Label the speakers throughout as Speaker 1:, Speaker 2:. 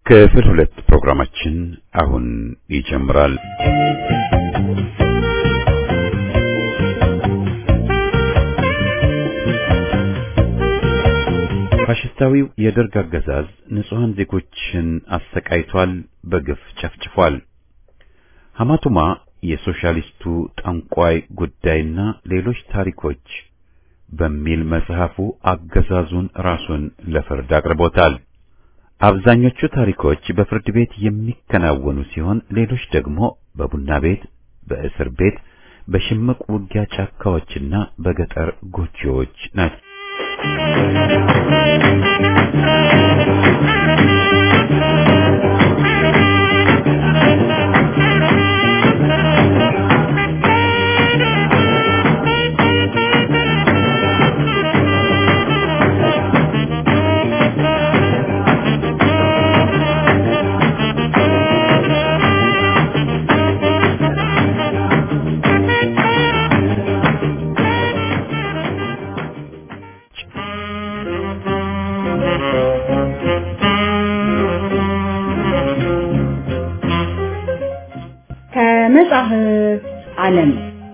Speaker 1: ክፍል ሁለት ፕሮግራማችን አሁን ይጀምራል። ፋሽስታዊው የደርግ አገዛዝ ንጹሐን ዜጎችን አሰቃይቷል፣ በግፍ ጨፍጭፏል። ሐማቱማ የሶሻሊስቱ ጠንቋይ ጉዳይና ሌሎች ታሪኮች በሚል መጽሐፉ አገዛዙን ራሱን ለፍርድ አቅርቦታል። አብዛኞቹ ታሪኮች በፍርድ ቤት የሚከናወኑ ሲሆን ሌሎች ደግሞ በቡና ቤት፣ በእስር ቤት፣ በሽምቅ ውጊያ ጫካዎችና በገጠር ጎጆዎች ናቸው።
Speaker 2: ከመጽሐፍ ዓለም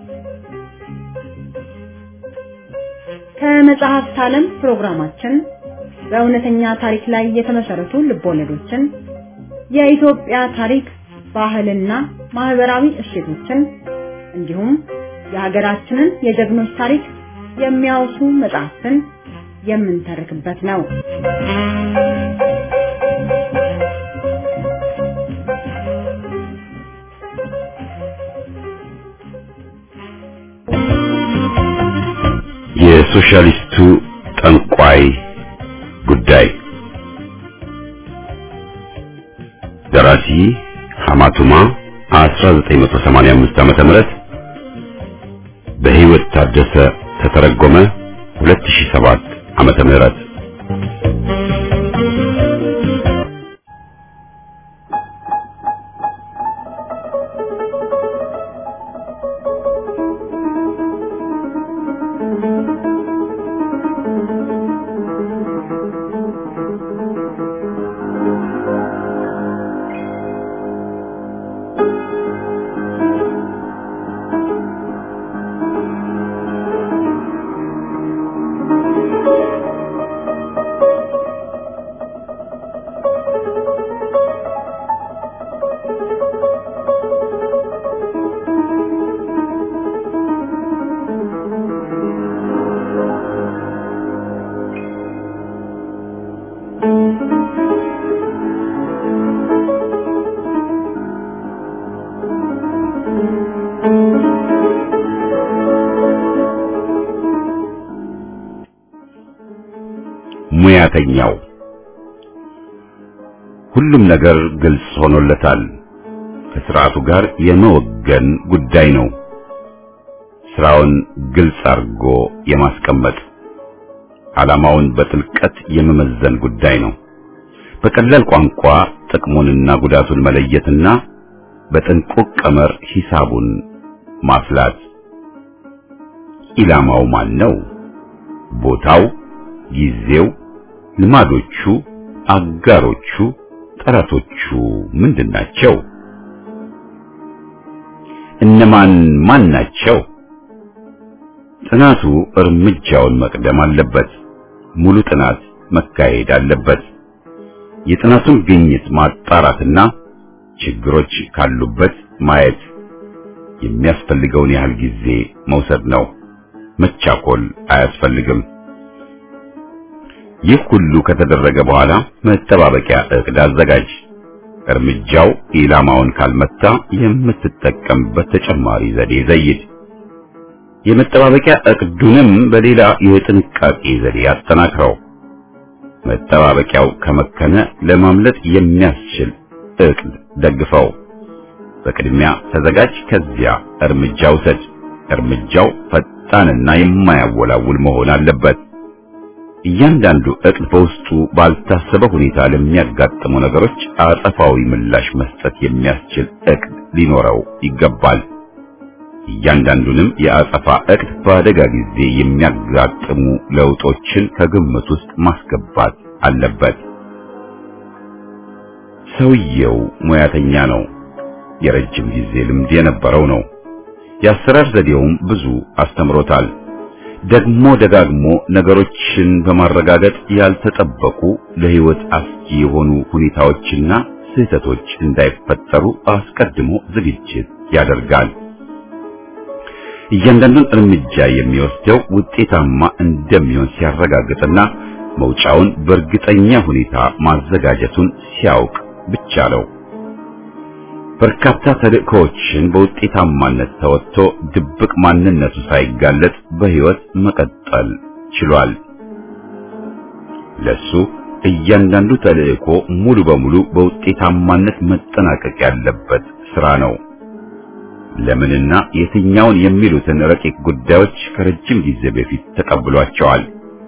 Speaker 2: ከመጽሐፍት ዓለም ፕሮግራማችን በእውነተኛ ታሪክ ላይ የተመሰረቱ ልቦለዶችን፣ የኢትዮጵያ ታሪክ፣ ባህልና ማህበራዊ እሴቶችን እንዲሁም የሀገራችንን የጀግኖች ታሪክ የሚያወሱ መጽሐፍትን የምንተርክበት ነው።
Speaker 1: የሶሻሊስቱ ጠንቋይ ጉዳይ ደራሲ ሐማቱማ 1985 ዓመተ ምህረት በሕይወት ታደሰ ተተረጎመ 2007 ዓመተ ምህረት ሙያተኛው ሁሉም ነገር ግልጽ ሆኖለታል። ከስርዓቱ ጋር የመወገን ጉዳይ ነው። ስራውን ግልጽ አድርጎ የማስቀመጥ ዓላማውን በጥልቀት የመመዘን ጉዳይ ነው። በቀላል ቋንቋ ጥቅሙንና ጉዳቱን መለየትና በጥንቁቅ ቀመር ሂሳቡን ማፍላት። ኢላማው ማን ነው? ቦታው፣ ጊዜው፣ ልማዶቹ፣ አጋሮቹ፣ ጠላቶቹ ምንድናቸው? እነማን ማን ናቸው? ጥናቱ እርምጃውን መቅደም አለበት። ሙሉ ጥናት መካሄድ አለበት። የጥናቱን ግኝት ማጣራትና ችግሮች ካሉበት ማየት የሚያስፈልገውን ያህል ጊዜ መውሰድ ነው። መቻኮል አያስፈልግም። ይህ ሁሉ ከተደረገ በኋላ መጠባበቂያ እቅድ አዘጋጅ። እርምጃው ኢላማውን ካልመታ የምትጠቀምበት ተጨማሪ ዘዴ ዘይድ። የመጠባበቂያ እቅዱንም በሌላ የጥንቃቄ ዘዴ አጠናክረው። መጠባበቂያው ከመከነ ለማምለጥ የሚያስችል እቅድ ደግፈው። በቅድሚያ ተዘጋጅ፣ ከዚያ እርምጃ ውሰድ። እርምጃው ፈጣንና የማያወላውል መሆን አለበት። እያንዳንዱ እቅድ በውስጡ ባልታሰበ ሁኔታ ለሚያጋጥሙ ነገሮች አጸፋዊ ምላሽ መስጠት የሚያስችል እቅድ ሊኖረው ይገባል። እያንዳንዱንም የአጸፋ እቅድ በአደጋ ጊዜ የሚያጋጥሙ ለውጦችን ከግምት ውስጥ ማስገባት አለበት። ሰውየው ሙያተኛ ነው። የረጅም ጊዜ ልምድ የነበረው ነው። የአሰራር ዘዴውም ብዙ አስተምሮታል። ደግሞ ደጋግሞ ነገሮችን በማረጋገጥ ያልተጠበቁ ለሕይወት አስጊ የሆኑ ሁኔታዎችና ስህተቶች እንዳይፈጠሩ አስቀድሞ ዝግጅት ያደርጋል። እያንዳንዱን እርምጃ የሚወስደው ውጤታማ እንደሚሆን ሲያረጋግጥና መውጫውን በእርግጠኛ ሁኔታ ማዘጋጀቱን ሲያውቅ ብቻ ነው። በርካታ ተልእኮዎችን በውጤታማነት ተወጥቶ ድብቅ ማንነቱ ሳይጋለጥ በሕይወት መቀጠል ችሏል። ለሱ እያንዳንዱ ተልእኮ ሙሉ በሙሉ በውጤታማነት መጠናቀቅ ያለበት ስራ ነው። ለምንና የትኛውን የሚሉትን ረቂቅ ጉዳዮች ከረጅም ጊዜ በፊት ተቀብሏቸዋል።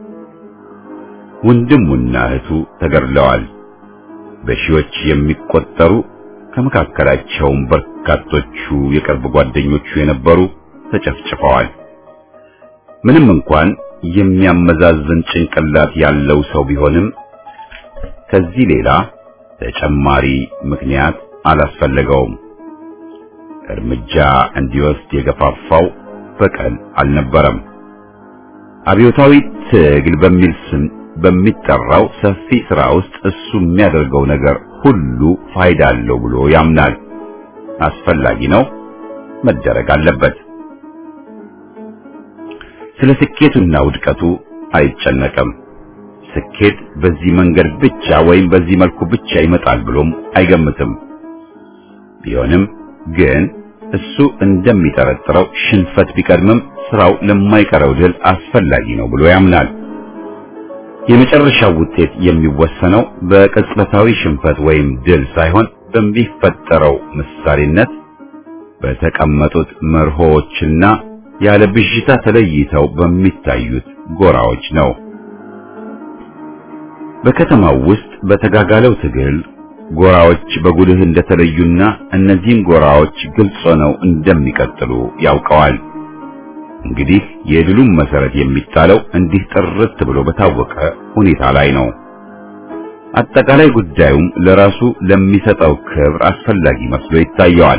Speaker 1: ወንድሙና እህቱ ተገድለዋል። በሺዎች የሚቆጠሩ ከመካከላቸውም በርካቶቹ የቅርብ ጓደኞቹ የነበሩ ተጨፍጭፈዋል። ምንም እንኳን የሚያመዛዝን ጭንቅላት ያለው ሰው ቢሆንም ከዚህ ሌላ ተጨማሪ ምክንያት አላስፈለገውም። እርምጃ እንዲወስድ የገፋፋው በቀል አልነበረም። አብዮታዊ ትግል በሚል ስም በሚጠራው ሰፊ ሥራ ውስጥ እሱ የሚያደርገው ነገር ሁሉ ፋይዳ አለው ብሎ ያምናል። አስፈላጊ ነው፣ መደረግ አለበት። ስለ ስኬቱና ውድቀቱ አይጨነቅም። ስኬት በዚህ መንገድ ብቻ ወይም በዚህ መልኩ ብቻ ይመጣል ብሎም አይገምትም። ቢሆንም ግን እሱ እንደሚጠረጥረው ሽንፈት ቢቀድምም ስራው ለማይቀረው ድል አስፈላጊ ነው ብሎ ያምናል። የመጨረሻው ውጤት የሚወሰነው በቅጽበታዊ ሽንፈት ወይም ድል ሳይሆን በሚፈጠረው ምሳሌነት በተቀመጡት መርሆዎችና ያለ ብዥታ ተለይተው በሚታዩት ጎራዎች ነው። በከተማው ውስጥ በተጋጋለው ትግል ጎራዎች በጉልህ እንደተለዩና እነዚህም ጎራዎች ግልጽ ሆነው እንደሚቀጥሉ ያውቀዋል። እንግዲህ የድሉም መሰረት የሚጣለው እንዲህ ጥርት ብሎ በታወቀ ሁኔታ ላይ ነው። አጠቃላይ ጉዳዩም ለራሱ ለሚሰጠው ክብር አስፈላጊ መስሎ ይታየዋል።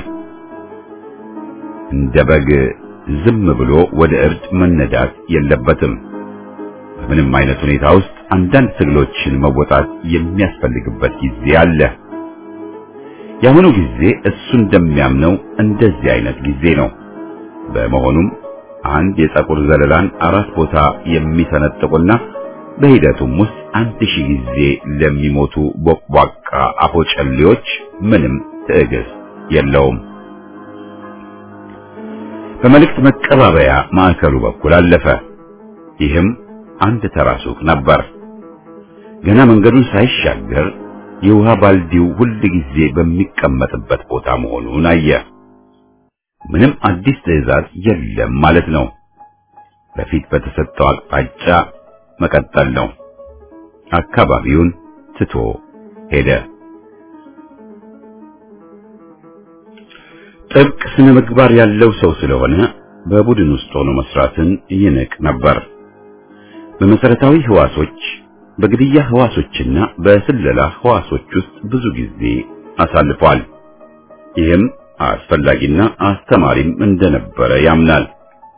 Speaker 1: እንደ በግ ዝም ብሎ ወደ እርድ መነዳት የለበትም። በምንም አይነት ሁኔታ ውስጥ አንዳንድ ትግሎችን መወጣት የሚያስፈልግበት ጊዜ አለ። የአሁኑ ጊዜ እሱ እንደሚያምነው እንደዚህ አይነት ጊዜ ነው። በመሆኑም አንድ የፀጉር ዘለላን አራት ቦታ የሚሰነጥቁና በሂደቱም ውስጥ አንድ ሺህ ጊዜ ለሚሞቱ ቦቅቧቃ አፎጨሌዎች ምንም ትዕግስት የለውም። በመልእክት መቀባበያ ማዕከሉ በኩል አለፈ። ይህም አንድ ተራ ሱቅ ነበር። ገና መንገዱን ሳይሻገር የውሃ ባልዲው ሁል ጊዜ በሚቀመጥበት ቦታ መሆኑን አየ። ምንም አዲስ ትዕዛዝ የለም ማለት ነው። በፊት በተሰጠው አቅጣጫ መቀጠል ነው። አካባቢውን ትቶ ሄደ። ጥብቅ ስነ ምግባር ያለው ሰው ስለሆነ በቡድን ውስጥ ሆኖ መስራትን ይንቅ ነበር። በመሰረታዊ ህዋሶች፣ በግድያ ህዋሶችና በስለላ ህዋሶች ውስጥ ብዙ ጊዜ አሳልፏል። ይህም አስፈላጊና አስተማሪም እንደነበረ ያምናል።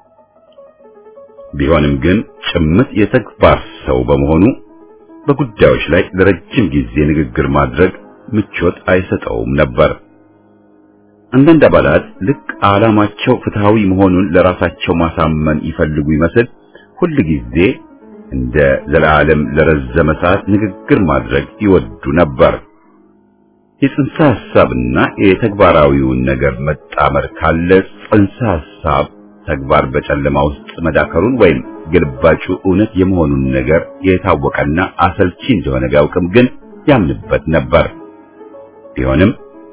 Speaker 1: ቢሆንም ግን ጭምት የተግባር ሰው በመሆኑ በጉዳዮች ላይ ለረጅም ጊዜ ንግግር ማድረግ ምቾት አይሰጠውም ነበር። አንዳንድ አባላት ልክ ዓላማቸው ፍትሃዊ መሆኑን ለራሳቸው ማሳመን ይፈልጉ ይመስል ሁል ጊዜ እንደ ዘላለም ለረዘመ ሰዓት ንግግር ማድረግ ይወዱ ነበር። የጽንሰ ሐሳብና የተግባራዊውን ነገር መጣመር ካለ ጽንሰ ሐሳብ ተግባር በጨለማ ውስጥ መዳከሩን ወይም ግልባጩ እውነት የመሆኑን ነገር የታወቀና አሰልቺ እንደሆነ ቢያውቅም ግን ያምንበት ነበር። ቢሆንም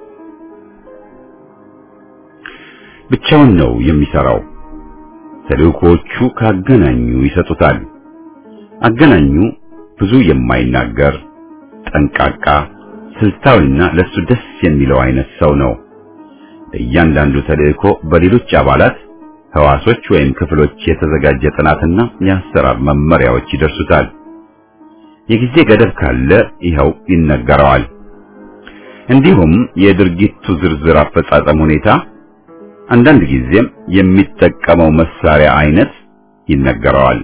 Speaker 1: ብቻውን ነው የሚሰራው። ተልእኮቹ ካገናኙ ይሰጡታል። አገናኙ ብዙ የማይናገር ጠንቃቃ፣ ስልታዊና ለሱ ደስ የሚለው አይነት ሰው ነው። እያንዳንዱ ተልእኮ በሌሎች አባላት ህዋሶች ወይም ክፍሎች የተዘጋጀ ጥናትና የአሰራር መመሪያዎች ይደርሱታል። የጊዜ ገደብ ካለ ይኸው ይነገረዋል። እንዲሁም የድርጊቱ ዝርዝር አፈጻጸም ሁኔታ፣ አንዳንድ ጊዜም የሚጠቀመው መሳሪያ አይነት ይነገረዋል።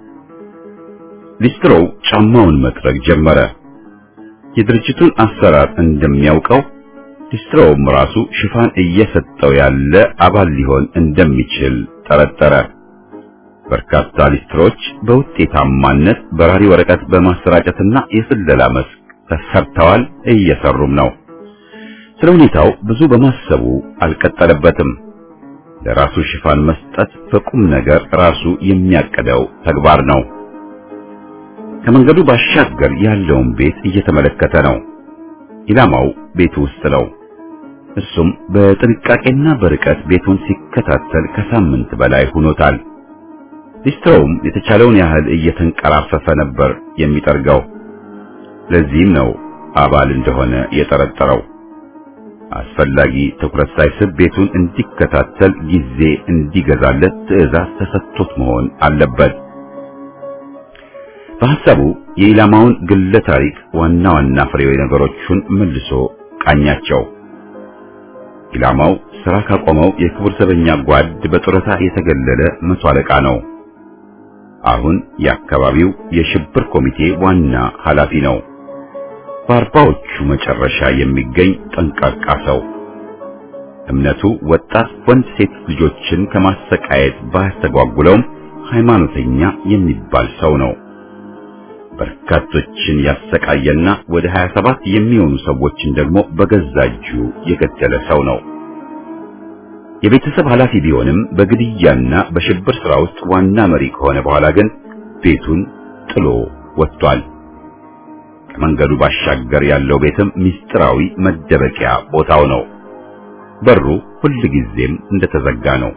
Speaker 1: ሊስትሮው ጫማውን መጥረግ ጀመረ። የድርጅቱን አሰራር እንደሚያውቀው ሊስትሮውም ራሱ ሽፋን እየሰጠው ያለ አባል ሊሆን እንደሚችል ጠረጠረ። በርካታ ሊስትሮች በውጤታማነት በራሪ ወረቀት በማሰራጨትና የስለላ መስክ ተሰርተዋል፣ እየሰሩም ነው። ስለ ሁኔታው ብዙ በማሰቡ አልቀጠለበትም። ለራሱ ሽፋን መስጠት በቁም ነገር ራሱ የሚያቀደው ተግባር ነው። ከመንገዱ ባሻገር ያለውን ቤት እየተመለከተ ነው። ኢላማው ቤቱ ውስጥ ነው። እሱም በጥንቃቄና በርቀት ቤቱን ሲከታተል ከሳምንት በላይ ሆኖታል። ሊስትሮውም የተቻለውን ያህል እየተንቀራፈፈ ነበር የሚጠርገው። ለዚህም ነው አባል እንደሆነ የጠረጠረው። አስፈላጊ ትኩረት ሳይስብ ቤቱን እንዲከታተል ጊዜ እንዲገዛለት ትዕዛዝ ተሰጥቶት መሆን አለበት። በሐሳቡ የኢላማውን ግለ ታሪክ ዋና ዋና ፍሬው ነገሮቹን መልሶ ቃኛቸው። ኢላማው ስራ ካቆመው የክቡር ዘበኛ ጓድ በጡረታ የተገለለ መቶ አለቃ ነው። አሁን የአካባቢው የሽብር ኮሚቴ ዋና ኃላፊ ነው። በአርባዎቹ መጨረሻ የሚገኝ ጠንቃቃ ሰው። እምነቱ ወጣት ወንድ ሴት ልጆችን ከማሰቃየት ባያስተጓጉለውም ሃይማኖተኛ የሚባል ሰው ነው። በርካቶችን ያሰቃየና ወደ 27 የሚሆኑ ሰዎችን ደግሞ በገዛ እጁ የገደለ ሰው ነው። የቤተሰብ ኃላፊ ቢሆንም በግድያና በሽብር ሥራ ውስጥ ዋና መሪ ከሆነ በኋላ ግን ቤቱን ጥሎ ወጥቷል። ከመንገዱ ባሻገር ያለው ቤትም ምስጢራዊ መደበቂያ ቦታው ነው። በሩ ሁልጊዜም እንደተዘጋ ነው።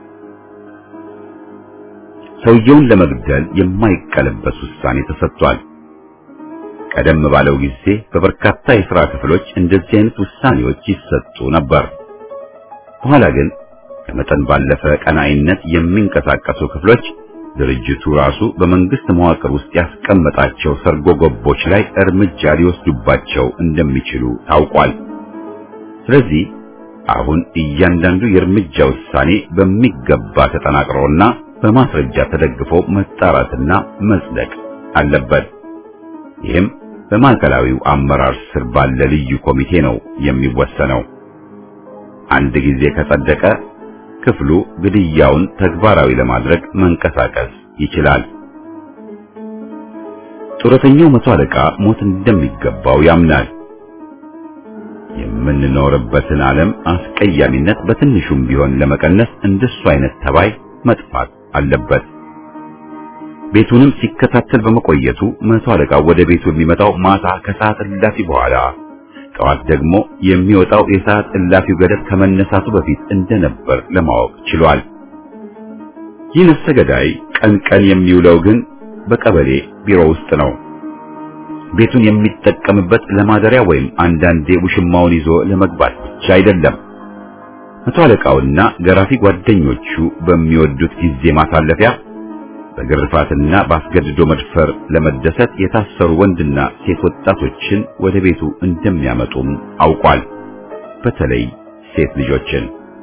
Speaker 1: ሰውየውን ለመግደል የማይቀለበስ ውሳኔ ተሰጥቷል። ቀደም ባለው ጊዜ በበርካታ የሥራ ክፍሎች እንደዚህ አይነት ውሳኔዎች ይሰጡ ነበር። በኋላ ግን ከመጠን ባለፈ ቀናኢነት የሚንቀሳቀሱ ክፍሎች ድርጅቱ ራሱ በመንግስት መዋቅር ውስጥ ያስቀመጣቸው ሰርጎ ገቦች ላይ እርምጃ ሊወስዱባቸው እንደሚችሉ ታውቋል። ስለዚህ አሁን እያንዳንዱ የእርምጃ ውሳኔ በሚገባ ተጠናቅሮና በማስረጃ ተደግፎ መጣራትና መጽደቅ አለበት። ይህም በማዕከላዊው አመራር ስር ባለ ልዩ ኮሚቴ ነው የሚወሰነው። አንድ ጊዜ ከጸደቀ ክፍሉ ግድያውን ተግባራዊ ለማድረግ መንቀሳቀስ ይችላል። ጡረተኛው መቶ አለቃ ሞት እንደሚገባው ያምናል። የምንኖርበትን ዓለም አስቀያሚነት በትንሹም ቢሆን ለመቀነስ እንደሱ አይነት ተባይ መጥፋት አለበት። ቤቱንም ሲከታተል በመቆየቱ መቶ አለቃው ወደ ቤቱ የሚመጣው ማታ ከሰዓት እላፊ በኋላ ጠዋት ደግሞ የሚወጣው የሰዓት እላፊው ገደብ ከመነሳቱ በፊት እንደነበር ለማወቅ ችሏል። ይህ ነፍሰ ገዳይ ቀን ቀን የሚውለው ግን በቀበሌ ቢሮ ውስጥ ነው። ቤቱን የሚጠቀምበት ለማደሪያ ወይም አንዳንዴ ውሽማውን ይዞ ለመግባት ብቻ አይደለም። መቶ አለቃውና ገራፊ ጓደኞቹ በሚወዱት ጊዜ ማሳለፊያ በግርፋትና በአስገድዶ መድፈር ለመደሰት የታሰሩ ወንድና ሴት ወጣቶችን ወደ ቤቱ እንደሚያመጡም አውቋል። በተለይ ሴት ልጆችን።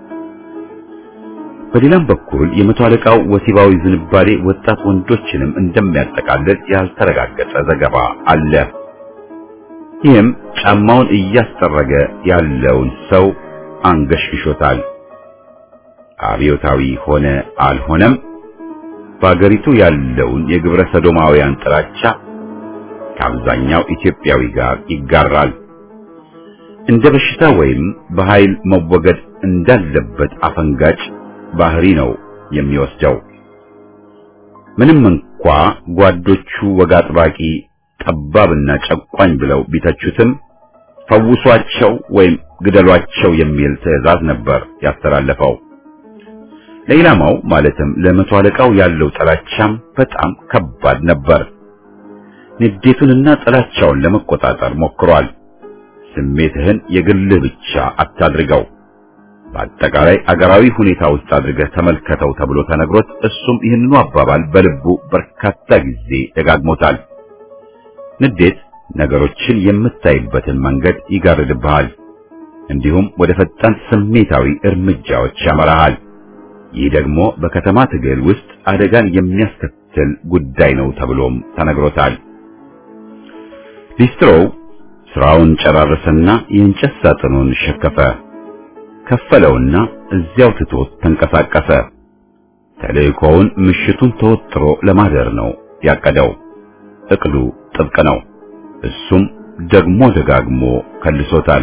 Speaker 1: በሌላም በኩል የመቶ አለቃው ወሲባዊ ዝንባሌ ወጣት ወንዶችንም እንደሚያጠቃልል ያልተረጋገጠ ዘገባ አለ። ይህም ጫማውን እያስጠረገ ያለውን ሰው አንገሽግሾታል። አብዮታዊ ሆነ አልሆነም በአገሪቱ ያለውን የግብረ ሰዶማውያን ጥላቻ ከአብዛኛው ኢትዮጵያዊ ጋር ይጋራል። እንደ በሽታ ወይም በኃይል መወገድ እንዳለበት አፈንጋጭ ባህሪ ነው የሚወስደው። ምንም እንኳ ጓዶቹ ወግ አጥባቂ፣ ጠባብና ጨቋኝ ብለው ቢተቹትም ፈውሷቸው ወይም ግደሏቸው የሚል ትዕዛዝ ነበር ያስተላለፈው። ለኢላማው ማለትም ለመቶ አለቃው ያለው ጥላቻም በጣም ከባድ ነበር። ንዴቱንና ጥላቻውን ለመቆጣጠር ሞክሯል። ስሜትህን የግልህ ብቻ አታድርገው፣ በአጠቃላይ አገራዊ ሁኔታ ውስጥ አድርገህ ተመልከተው ተብሎ ተነግሮት እሱም ይህንኑ አባባል በልቡ በርካታ ጊዜ ደጋግሞታል። ንዴት ነገሮችን የምታይበትን መንገድ ይጋርድብሃል። እንዲሁም ወደ ፈጣን ስሜታዊ እርምጃዎች ያመራሃል። ይህ ደግሞ በከተማ ትግል ውስጥ አደጋን የሚያስከትል ጉዳይ ነው ተብሎም ተነግሮታል። ሊስትሮው ስራውን ጨራረሰና የእንጨት ሳጥኑን ሸከፈ። ከፈለውና እዚያው ትቶት ተንቀሳቀሰ። ተልእኮውን ምሽቱን ተወጥሮ ለማደር ነው ያቀደው። እቅዱ ጥብቅ ነው። እሱም ደግሞ ደጋግሞ ከልሶታል።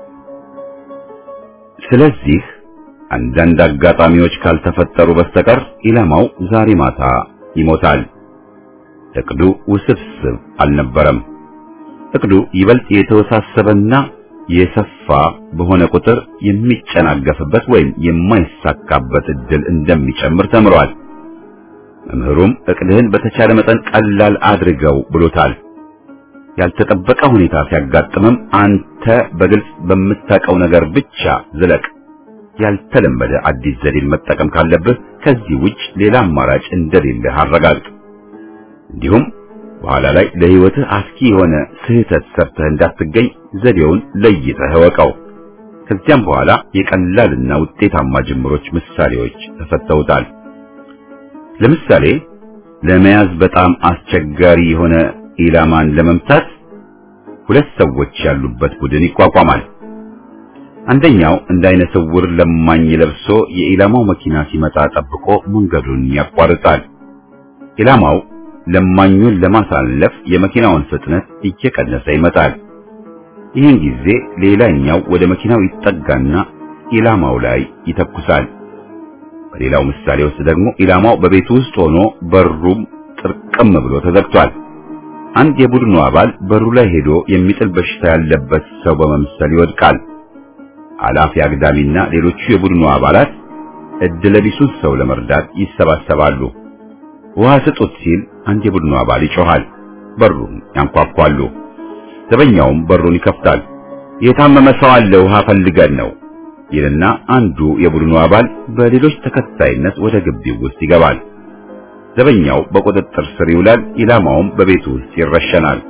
Speaker 1: ስለዚህ አንዳንድ አጋጣሚዎች ካልተፈጠሩ በስተቀር ኢላማው ዛሬ ማታ ይሞታል። እቅዱ ውስብስብ አልነበረም። እቅዱ ይበልጥ የተወሳሰበና የሰፋ በሆነ ቁጥር የሚጨናገፍበት ወይም የማይሳካበት እድል እንደሚጨምር ተምሯል። መምህሩም እቅድህን በተቻለ መጠን ቀላል አድርገው ብሎታል። ያልተጠበቀ ሁኔታ ሲያጋጥምም አንተ በግልጽ በምታውቀው ነገር ብቻ ዝለቅ። ያልተለመደ አዲስ ዘዴን መጠቀም ካለብህ ከዚህ ውጭ ሌላ አማራጭ እንደሌለህ አረጋግጥ። እንዲሁም በኋላ ላይ ለሕይወትህ አስኪ የሆነ ስህተት ሰርተህ እንዳትገኝ ዘዴውን ለይተህ እወቀው። ከዚያም በኋላ የቀላልና ውጤታማ ጅምሮች ምሳሌዎች ተሰጥተውታል። ለምሳሌ ለመያዝ በጣም አስቸጋሪ የሆነ ኢላማን ለመምታት ሁለት ሰዎች ያሉበት ቡድን ይቋቋማል። አንደኛው እንደ አይነ ስውር ለማኝ ለብሶ የኢላማው መኪና ሲመጣ ጠብቆ መንገዱን ያቋርጣል። ኢላማው ለማኙን ለማሳለፍ የመኪናውን ፍጥነት እየቀነሰ ይመጣል። ይህን ጊዜ ሌላኛው ወደ መኪናው ይጠጋና ኢላማው ላይ ይተኩሳል። በሌላው ምሳሌ ውስጥ ደግሞ ኢላማው በቤቱ ውስጥ ሆኖ በሩም ጥርቅም ብሎ ተዘግቷል። አንድ የቡድኑ አባል በሩ ላይ ሄዶ የሚጥል በሽታ ያለበት ሰው በመምሰል ይወድቃል። አላፊ አግዳሚና ሌሎቹ የቡድኑ አባላት እድለቢሱን ሰው ለመርዳት ይሰባሰባሉ። ውሃ ስጡት ሲል አንድ የቡድኑ አባል ይጮሃል። በሩን ያንኳኳሉ። ዘበኛውም በሩን ይከፍታል። የታመመ ሰው አለ፣ ውሃ ፈልገን ነው ይልና አንዱ የቡድኑ አባል በሌሎች ተከታይነት ወደ ግቢው ውስጥ ይገባል። ዘበኛው በቁጥጥር ስር ይውላል። ኢላማውም በቤቱ ውስጥ ይረሸናል።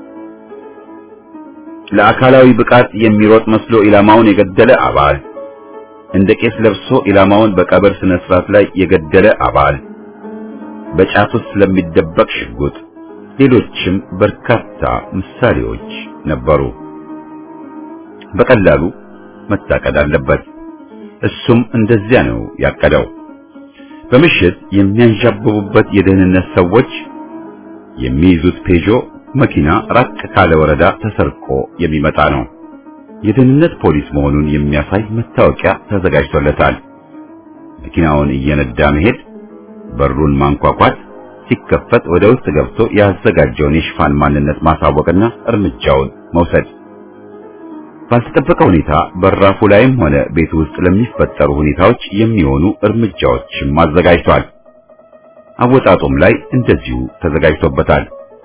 Speaker 1: ለአካላዊ ብቃት የሚሮጥ መስሎ ኢላማውን የገደለ አባል፣ እንደ ቄስ ለብሶ ኢላማውን በቀብር ስነ ስርዓት ላይ የገደለ አባል፣ በጫት ውስጥ ስለሚደበቅ ሽጉጥ፣ ሌሎችም በርካታ ምሳሌዎች ነበሩ። በቀላሉ መታቀድ አለበት። እሱም እንደዚያ ነው ያቀደው። በምሽት የሚያንዣብቡበት የደህንነት ሰዎች የሚይዙት ፔጆ መኪና ራቅ ካለ ወረዳ ተሰርቆ የሚመጣ ነው። የደህንነት ፖሊስ መሆኑን የሚያሳይ መታወቂያ ተዘጋጅቶለታል። መኪናውን እየነዳ መሄድ፣ በሩን ማንኳኳት፣ ሲከፈት ወደ ውስጥ ገብቶ ያዘጋጀውን የሽፋን ማንነት ማሳወቅና እርምጃውን መውሰድ። ባልተጠበቀ ሁኔታ በራፉ ላይም ሆነ ቤት ውስጥ ለሚፈጠሩ ሁኔታዎች የሚሆኑ እርምጃዎችም አዘጋጅቷል። አወጣጡም ላይ እንደዚሁ ተዘጋጅቶበታል።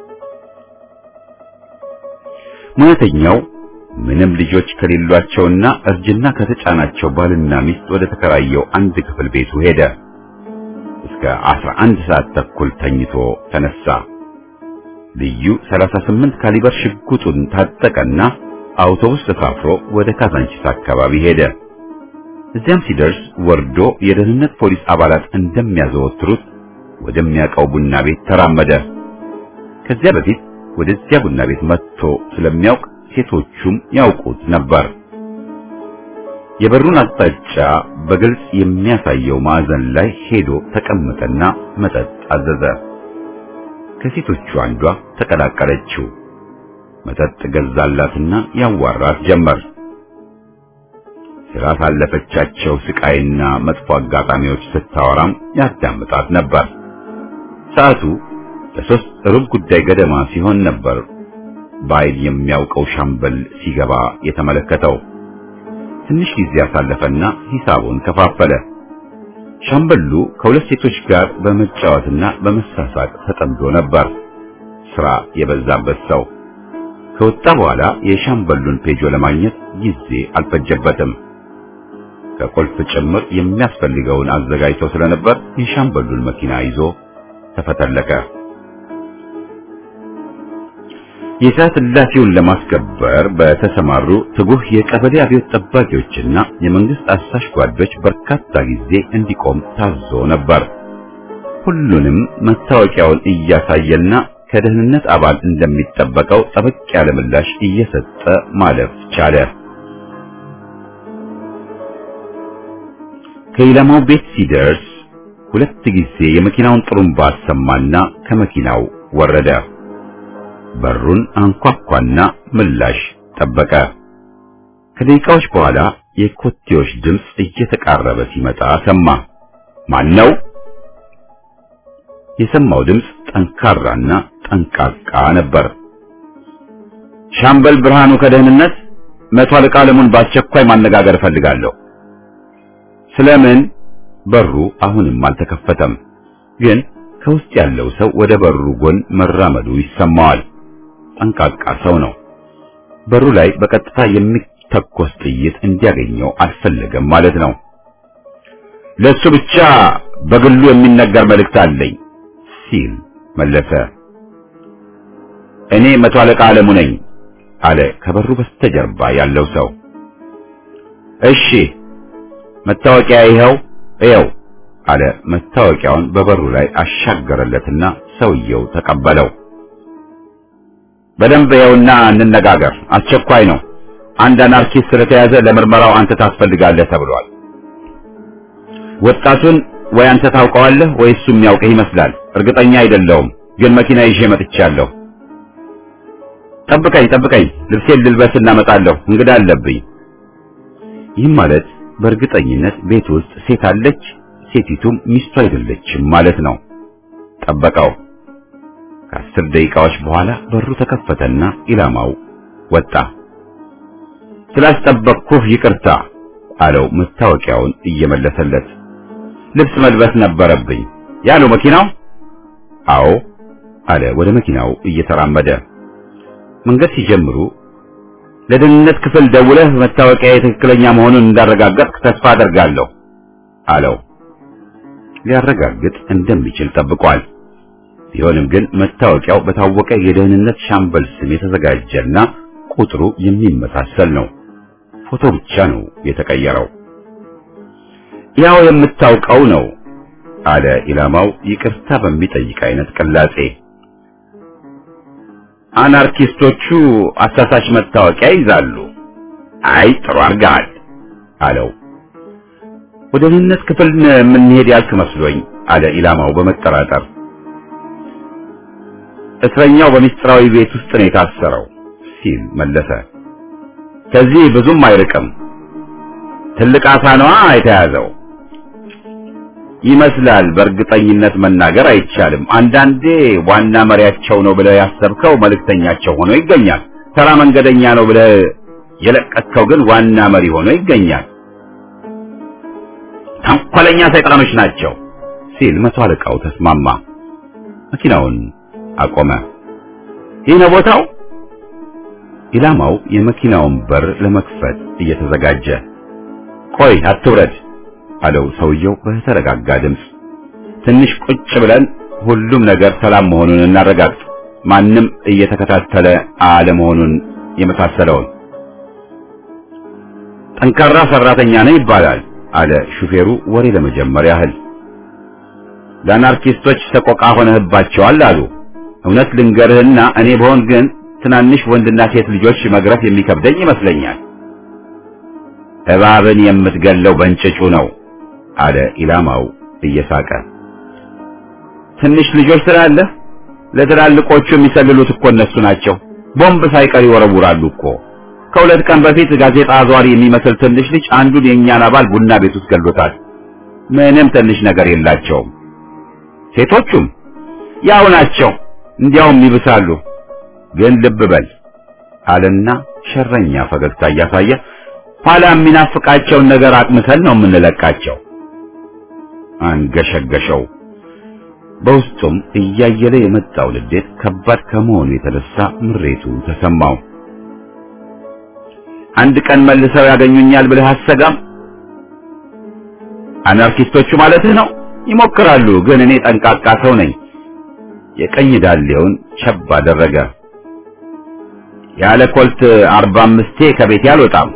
Speaker 1: ሙያተኛው ምንም ልጆች ከሌሏቸውና እርጅና ከተጫናቸው ባልና ሚስት ወደ ተከራየው አንድ ክፍል ቤቱ ሄደ። እስከ 11 ሰዓት ተኩል ተኝቶ ተነሳ። ልዩ 38 ካሊበር ሽጉጡን ታጠቀና አውቶቡስ ተሳፍሮ ወደ ካዛንቺስ አካባቢ ሄደ። እዚያም ሲደርስ ወርዶ የደህንነት ፖሊስ አባላት እንደሚያዘወትሩት ወደሚያውቀው ቡና ቤት ተራመደ። ከዚያ በፊት ወደዚያ ቡና ቤት መጥቶ ስለሚያውቅ ሴቶቹም ያውቁት ነበር። የበሩን አቅጣጫ በግልጽ የሚያሳየው ማዕዘን ላይ ሄዶ ተቀመጠና መጠጥ አዘዘ። ከሴቶቹ አንዷ ተቀላቀለችው። መጠጥ ገዛላትና ያዋራት ጀመር። ስላሳለፈቻቸው ስቃይና መጥፎ አጋጣሚዎች ስታወራም ያዳምጣት ነበር። ሰዓቱ ለሶስት ሩብ ጉዳይ ገደማ ሲሆን ነበር በኃይል የሚያውቀው ሻምበል ሲገባ የተመለከተው። ትንሽ ጊዜ አሳለፈና ሂሳቡን ከፋፈለ። ሻምበሉ ከሁለት ሴቶች ጋር በመጫወትና በመሳሳቅ ተጠምዶ ነበር። ስራ የበዛበት ሰው ከወጣ በኋላ የሻምበሉን ፔጆ ለማግኘት ጊዜ አልፈጀበትም። ከቁልፍ ጭምር የሚያስፈልገውን አዘጋጅቶ ስለነበር የሻምበሉን መኪና ይዞ ተፈተለቀ። የሰዓት እላፊውን ለማስከበር በተሰማሩ ትጉህ የቀበሌ አብዮት ጠባቂዎችና የመንግስት አሳሽ ጓዶች በርካታ ጊዜ እንዲቆም ታዞ ነበር። ሁሉንም መታወቂያውን እያሳየና ከደህንነት አባል እንደሚጠበቀው ጠበቅ ያለ ምላሽ እየሰጠ ማለፍ ቻለ። ከኢላማው ቤት ሲደርስ ሁለት ጊዜ የመኪናውን ጥሩምባ አሰማና ከመኪናው ወረደ። በሩን አንኳኳና ምላሽ ጠበቀ። ከደቂቃዎች በኋላ የኮቴዎች ድምፅ እየተቃረበ ሲመጣ ሰማ። ማን ነው? የሰማው ድምፅ ጠንካራና ጠንቃቃ ነበር። ሻምበል ብርሃኑ ከደህንነት መቶ አለቃ አለሙን በአስቸኳይ ማነጋገር እፈልጋለሁ። ስለምን? በሩ አሁንም አልተከፈተም፣ ግን ከውስጥ ያለው ሰው ወደ በሩ ጎን መራመዱ ይሰማዋል። ጠንቃቃ ሰው ነው። በሩ ላይ በቀጥታ የሚተኮስ ጥይት እንዲያገኘው አልፈለገም ማለት ነው። ለሱ ብቻ በግሉ የሚነገር መልእክት አለኝ ሲል መለሰ። እኔ መቶ አለቃ አለሙ ነኝ አለ ከበሩ በስተጀርባ ያለው ሰው። እሺ መታወቂያ ይኸው እየው አለ። መታወቂያውን በበሩ ላይ አሻገረለትና ሰውየው ተቀበለው። በደንብ ይኸውና እንነጋገር፣ አስቸኳይ ነው። አንድ አናርኪስት ስለተያዘ ለምርመራው አንተ ታስፈልጋለህ ተብሏል። ወጣቱን ወይ አንተ ታውቀዋለህ ወይ እሱ የሚያውቅህ ይመስላል። እርግጠኛ አይደለሁም፣ ግን መኪና ይዤ መጥቻለሁ። ጠብቀኝ ጠብቀኝ፣ ልብሴን ልልበስ እናመጣለሁ፣ እንግዳ አለብኝ። ይህም ማለት በእርግጠኝነት ቤት ውስጥ ሴት አለች፣ ሴቲቱም ሚስቱ አይደለችም ማለት ነው። ጠበቀው። ከአስር ደቂቃዎች በኋላ በሩ ተከፈተና ኢላማው ወጣ። ስላስጠበቅኩህ ይቅርታ አለው መታወቂያውን እየመለሰለት። ልብስ መልበስ ነበረብኝ ያለው መኪናው። አዎ አለ ወደ መኪናው እየተራመደ። መንገድ ሲጀምሩ ለደህንነት ክፍል ደውለህ መታወቂያ የትክክለኛ መሆኑን እንዳረጋገጥክ ተስፋ አደርጋለሁ አለው። ሊያረጋግጥ እንደሚችል ጠብቋል። ቢሆንም ግን መታወቂያው በታወቀ የደህንነት ሻምበል ስም የተዘጋጀና ቁጥሩ የሚመሳሰል ነው። ፎቶ ብቻ ነው የተቀየረው። ያው የምታውቀው ነው አለ ኢላማው ይቅርታ በሚጠይቅ አይነት ቅላጼ። አናርኪስቶቹ አሳሳች መታወቂያ ይዛሉ። አይ ጥሩ አድርገሃል አለው። ወደ ደህንነት ክፍል የምንሄድ ያልክ መስሎኝ አለ ኢላማው በመጠራጠር። እስረኛው በሚስጥራዊ ቤት ውስጥ ነው የታሰረው ሲል መለሰ። ከዚህ ብዙም አይርቅም። ትልቅ አሳ ነዋ የተያዘው ይመስላል። በእርግጠኝነት መናገር አይቻልም። አንዳንዴ ዋና መሪያቸው ነው ብለህ ያሰብከው መልእክተኛቸው ሆኖ ይገኛል። ተራ መንገደኛ ነው ብለህ የለቀቅከው ግን ዋና መሪ ሆኖ ይገኛል። ተንኮለኛ ሰይጣኖች ናቸው ሲል መቶ አለቃው ተስማማ። መኪናውን አቆመ። ይህ ነው ቦታው። ኢላማው የመኪናውን በር ለመክፈት እየተዘጋጀ ቆይ አትውረድ አለው ሰውየው በተረጋጋ ድምፅ። ትንሽ ቁጭ ብለን ሁሉም ነገር ሰላም መሆኑን እናረጋግጥ፣ ማንም እየተከታተለ አለመሆኑን የመሳሰለውን። ጠንካራ ሰራተኛ ነው ይባላል አለ ሹፌሩ ወሬ ለመጀመር ያህል። ለአናርኪስቶች ሰቆቃ ሆነህባቸዋል አሉ። እውነት ልንገርህና እኔ በሆን ግን ትናንሽ ወንድና ሴት ልጆች መግረፍ የሚከብደኝ ይመስለኛል። እባብን የምትገለው በእንጭጩ ነው አለ ኢላማው እየሳቀ። ትንሽ ልጆች ስላለህ ለትላልቆቹ የሚሰልሉት እኮ እነሱ ናቸው። ቦምብ ሳይቀር ይወረውራሉ እኮ። ከሁለት ቀን በፊት ጋዜጣ አዟሪ የሚመስል ትንሽ ልጅ አንዱን የእኛን አባል ቡና ቤት ውስጥ ገሎታል። ምንም ትንሽ ነገር የላቸውም። ሴቶቹም ያው ናቸው፣ እንዲያውም ይብሳሉ። ግን ልብ በል አለና ሸረኛ ፈገግታ እያሳየ ኋላ የሚናፍቃቸውን ነገር አቅምሰን ነው የምንለቃቸው። አንገሸገሸው። በውስጡም እያየለ የመጣው ንዴት ከባድ ከመሆኑ የተነሳ ምሬቱ ተሰማው። አንድ ቀን መልሰው ያገኙኛል ብለህ አሰጋም? አናርኪስቶቹ ማለትህ ነው? ይሞክራሉ፣ ግን እኔ ጠንቃቃ ሰው ነኝ። የቀኝ ዳሌውን ቸብ አደረገ። ያለ ኮልት አርባ አምስቴ ከቤቴ አልወጣም።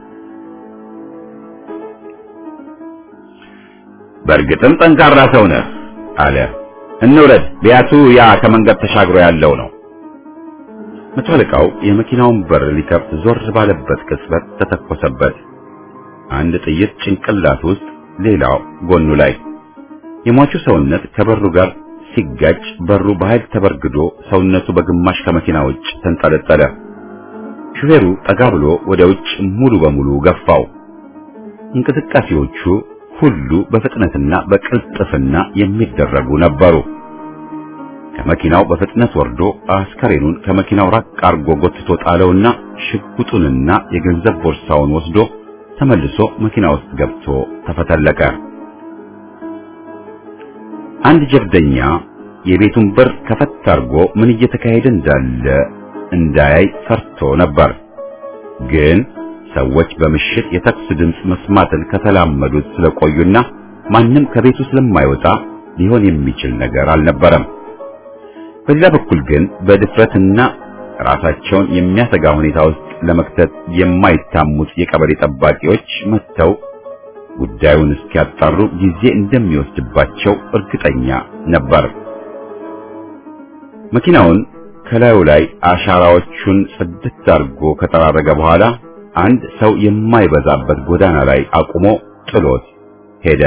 Speaker 1: በእርግጥም ጠንካራ ሰው ነህ አለ። እንውረድ፣ ቢያቱ ያ ከመንገድ ተሻግሮ ያለው ነው። መቶ አለቃው የመኪናውን በር ሊከፍት ዞር ባለበት ቅጽበት ተተኮሰበት። አንድ ጥይት ጭንቅላት ውስጥ፣ ሌላው ጎኑ ላይ። የሟቹ ሰውነት ከበሩ ጋር ሲጋጭ በሩ በኃይል ተበርግዶ ሰውነቱ በግማሽ ከመኪና ውጭ ተንጠለጠለ። ሹፌሩ ጠጋ ብሎ ወደ ውጭ ሙሉ በሙሉ ገፋው። እንቅስቃሴዎቹ ሁሉ በፍጥነትና በቅልጥፍና የሚደረጉ ነበሩ። ከመኪናው በፍጥነት ወርዶ አስከሬኑን ከመኪናው ራቅ አርጎ ጎትቶ ጣለውና ሽጉጡንና የገንዘብ ቦርሳውን ወስዶ ተመልሶ መኪና ውስጥ ገብቶ ተፈተለቀ። አንድ ጀብደኛ የቤቱን በር ከፈት አርጎ ምን እየተካሄደ እንዳለ እንዳያይ ፈርቶ ነበር። ግን ሰዎች በምሽት የተኩስ ድምፅ መስማትን ከተላመዱት ስለቆዩና ማንም ከቤቱ ስለማይወጣ ሊሆን የሚችል ነገር አልነበረም። በሌላ በኩል ግን በድፍረትና ራሳቸውን የሚያሰጋ ሁኔታ ውስጥ ለመክተት የማይታሙት የቀበሌ ጠባቂዎች መጥተው ጉዳዩን እስኪያጣሩ ጊዜ እንደሚወስድባቸው እርግጠኛ ነበር። መኪናውን ከላዩ ላይ አሻራዎቹን ጽድት አድርጎ ከጠራረገ በኋላ አንድ ሰው የማይበዛበት ጎዳና ላይ አቁሞ ጥሎት ሄደ።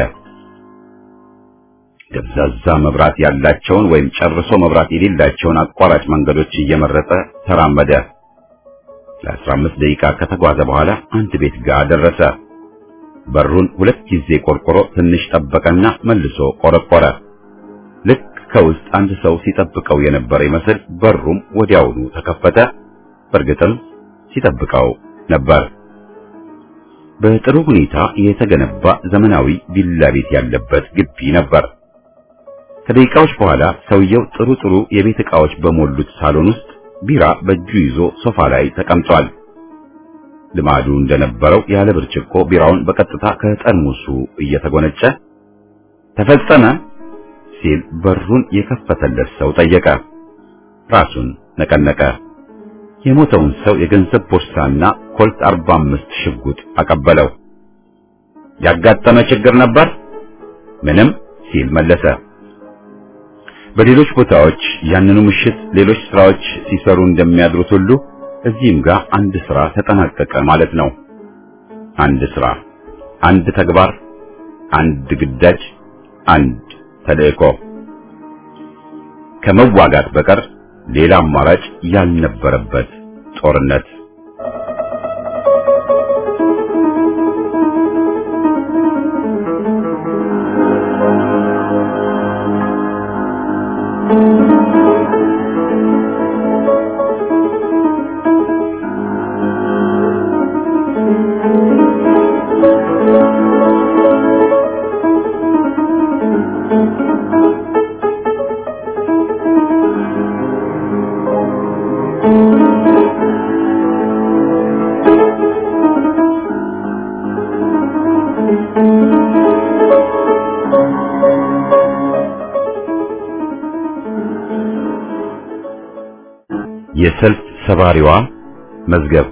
Speaker 1: ደብዛዛ መብራት ያላቸውን ወይም ጨርሶ መብራት የሌላቸውን አቋራጭ መንገዶች እየመረጠ ተራመደ። ለአስራ አምስት ደቂቃ ከተጓዘ በኋላ አንድ ቤት ጋር ደረሰ። በሩን ሁለት ጊዜ ቆርቆሮ ትንሽ ጠበቀና መልሶ ቆረቆረ። ልክ ከውስጥ አንድ ሰው ሲጠብቀው የነበረ ይመስል በሩም ወዲያውኑ ተከፈተ። በእርግጥም ሲጠብቀው ነበር። በጥሩ ሁኔታ የተገነባ ዘመናዊ ቪላ ቤት ያለበት ግቢ ነበር። ከደቂቃዎች በኋላ ሰውየው ጥሩ ጥሩ የቤት ዕቃዎች በሞሉት ሳሎን ውስጥ ቢራ በእጁ ይዞ ሶፋ ላይ ተቀምጧል። ልማዱ እንደነበረው ያለ ብርጭቆ ቢራውን በቀጥታ ከጠርሙሱ እየተጎነጨ ተፈጸመ ሲል በሩን የከፈተለት ሰው ጠየቀ። ራሱን ነቀነቀ። የሞተውን ሰው የገንዘብ ቦርሳና ኮልት 45 ሽጉጥ አቀበለው። ያጋጠመ ችግር ነበር? ምንም ሲል መለሰ። በሌሎች ቦታዎች ያንኑ ምሽት ሌሎች ስራዎች ሲሰሩ እንደሚያድሩት ሁሉ እዚህም ጋር አንድ ስራ ተጠናቀቀ ማለት ነው። አንድ ስራ፣ አንድ ተግባር፣ አንድ ግዳጅ፣ አንድ ተልእኮ። ከመዋጋት በቀር ሌላ አማራጭ ያልነበረበት ጦርነት። የሰልፍ ሰባሪዋ መዝገብ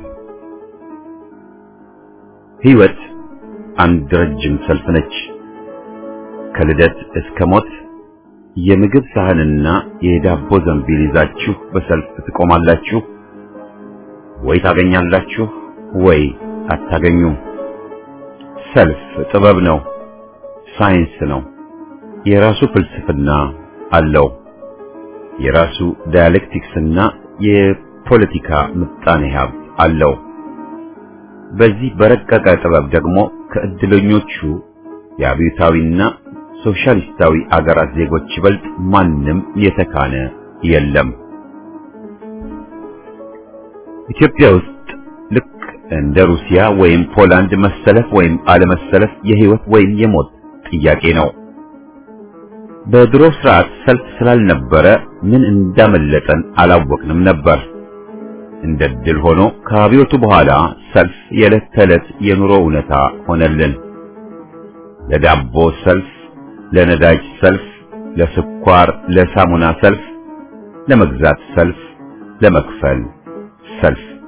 Speaker 1: ሕይወት አንድ ረጅም ሰልፍ ነች። ከልደት እስከ ሞት የምግብ ሳህንና የዳቦ ዘንቢል ይዛችሁ በሰልፍ ትቆማላችሁ። ወይ ታገኛላችሁ ወይ አታገኙም። ሰልፍ ጥበብ ነው፣ ሳይንስ ነው። የራሱ ፍልስፍና አለው። የራሱ ዳያሌክቲክስና የፖለቲካ ምጣኔ ሀብት አለው። በዚህ በረቀቀ ጥበብ ደግሞ ከእድለኞቹ የአብዮታዊና ሶሻሊስታዊ አገራት ዜጎች ይበልጥ ማንም የተካነ የለም። ኢትዮጵያ ውስጥ ልክ እንደ ሩሲያ ወይም ፖላንድ መሰለፍ ወይም አለመሰለፍ የህይወት ወይም የሞት ጥያቄ ነው። በድሮ ስርዓት ሰልፍ ስላልነበረ ምን እንዳመለጠን አላወቅንም ነበር። እንደ ድል ሆኖ ከአብዮቱ በኋላ ሰልፍ የዕለት ተዕለት የኑሮ እውነታ ሆነልን። ለዳቦ ሰልፍ፣ ለነዳጅ ሰልፍ፣ ለስኳር፣ ለሳሙና ሰልፍ፣ ለመግዛት ሰልፍ፣ ለመክፈል ሰልፍ።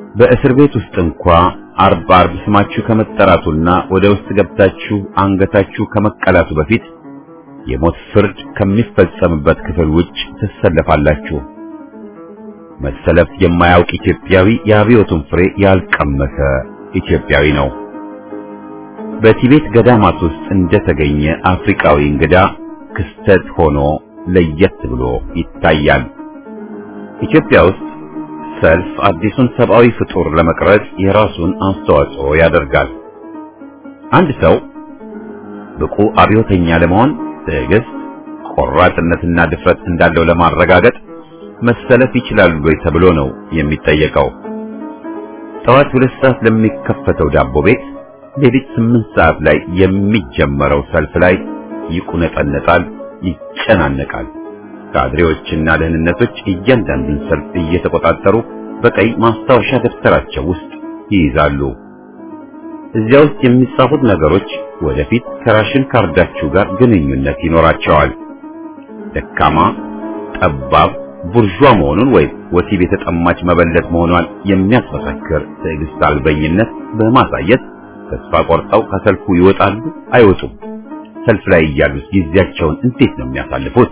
Speaker 1: በእስር ቤት ውስጥ እንኳ አርብ አርብ ስማችሁ ከመጠራቱና ወደ ውስጥ ገብታችሁ አንገታችሁ ከመቀላቱ በፊት የሞት ፍርድ ከሚፈጸምበት ክፍል ውጭ ትሰለፋላችሁ። መሰለፍ የማያውቅ ኢትዮጵያዊ የአብዮቱን ፍሬ ያልቀመሰ ኢትዮጵያዊ ነው። በቲቤት ገዳማት ውስጥ እንደተገኘ አፍሪካዊ እንግዳ ክስተት ሆኖ ለየት ብሎ ይታያል። ኢትዮጵያ ውስጥ ሰልፍ አዲሱን ሰብአዊ ፍጡር ለመቅረጽ የራሱን አስተዋጽኦ ያደርጋል። አንድ ሰው ብቁ አብዮተኛ ለመሆን ትዕግስት፣ ቆራጥነትና ድፍረት እንዳለው ለማረጋገጥ መሰለፍ ይችላሉ ወይ ተብሎ ነው የሚጠየቀው። ጠዋት ሁለት ሰዓት ለሚከፈተው ዳቦ ቤት ሌሊት ስምንት ሰዓት ላይ የሚጀመረው ሰልፍ ላይ ይቁነጠነጣል፣ ይጨናነቃል። ካድሬዎችና ደህንነቶች እያንዳንዱን ሰልፍ እየተቆጣጠሩ በቀይ ማስታወሻ ደብተራቸው ውስጥ ይይዛሉ። እዚያ ውስጥ የሚጻፉት ነገሮች ወደፊት ከራሽን ካርዳችሁ ጋር ግንኙነት ይኖራቸዋል። ደካማ፣ ጠባብ፣ ቡርዣ መሆኑን ወይም ወሲብ የተጠማች መበለት መሆኗን የሚያስመሰክር ትዕግስት አልበኝነት በማሳየት ተስፋ ቆርጠው ከሰልፉ ይወጣሉ አይወጡም? ሰልፍ ላይ እያሉት ጊዜያቸውን እንዴት ነው የሚያሳልፉት?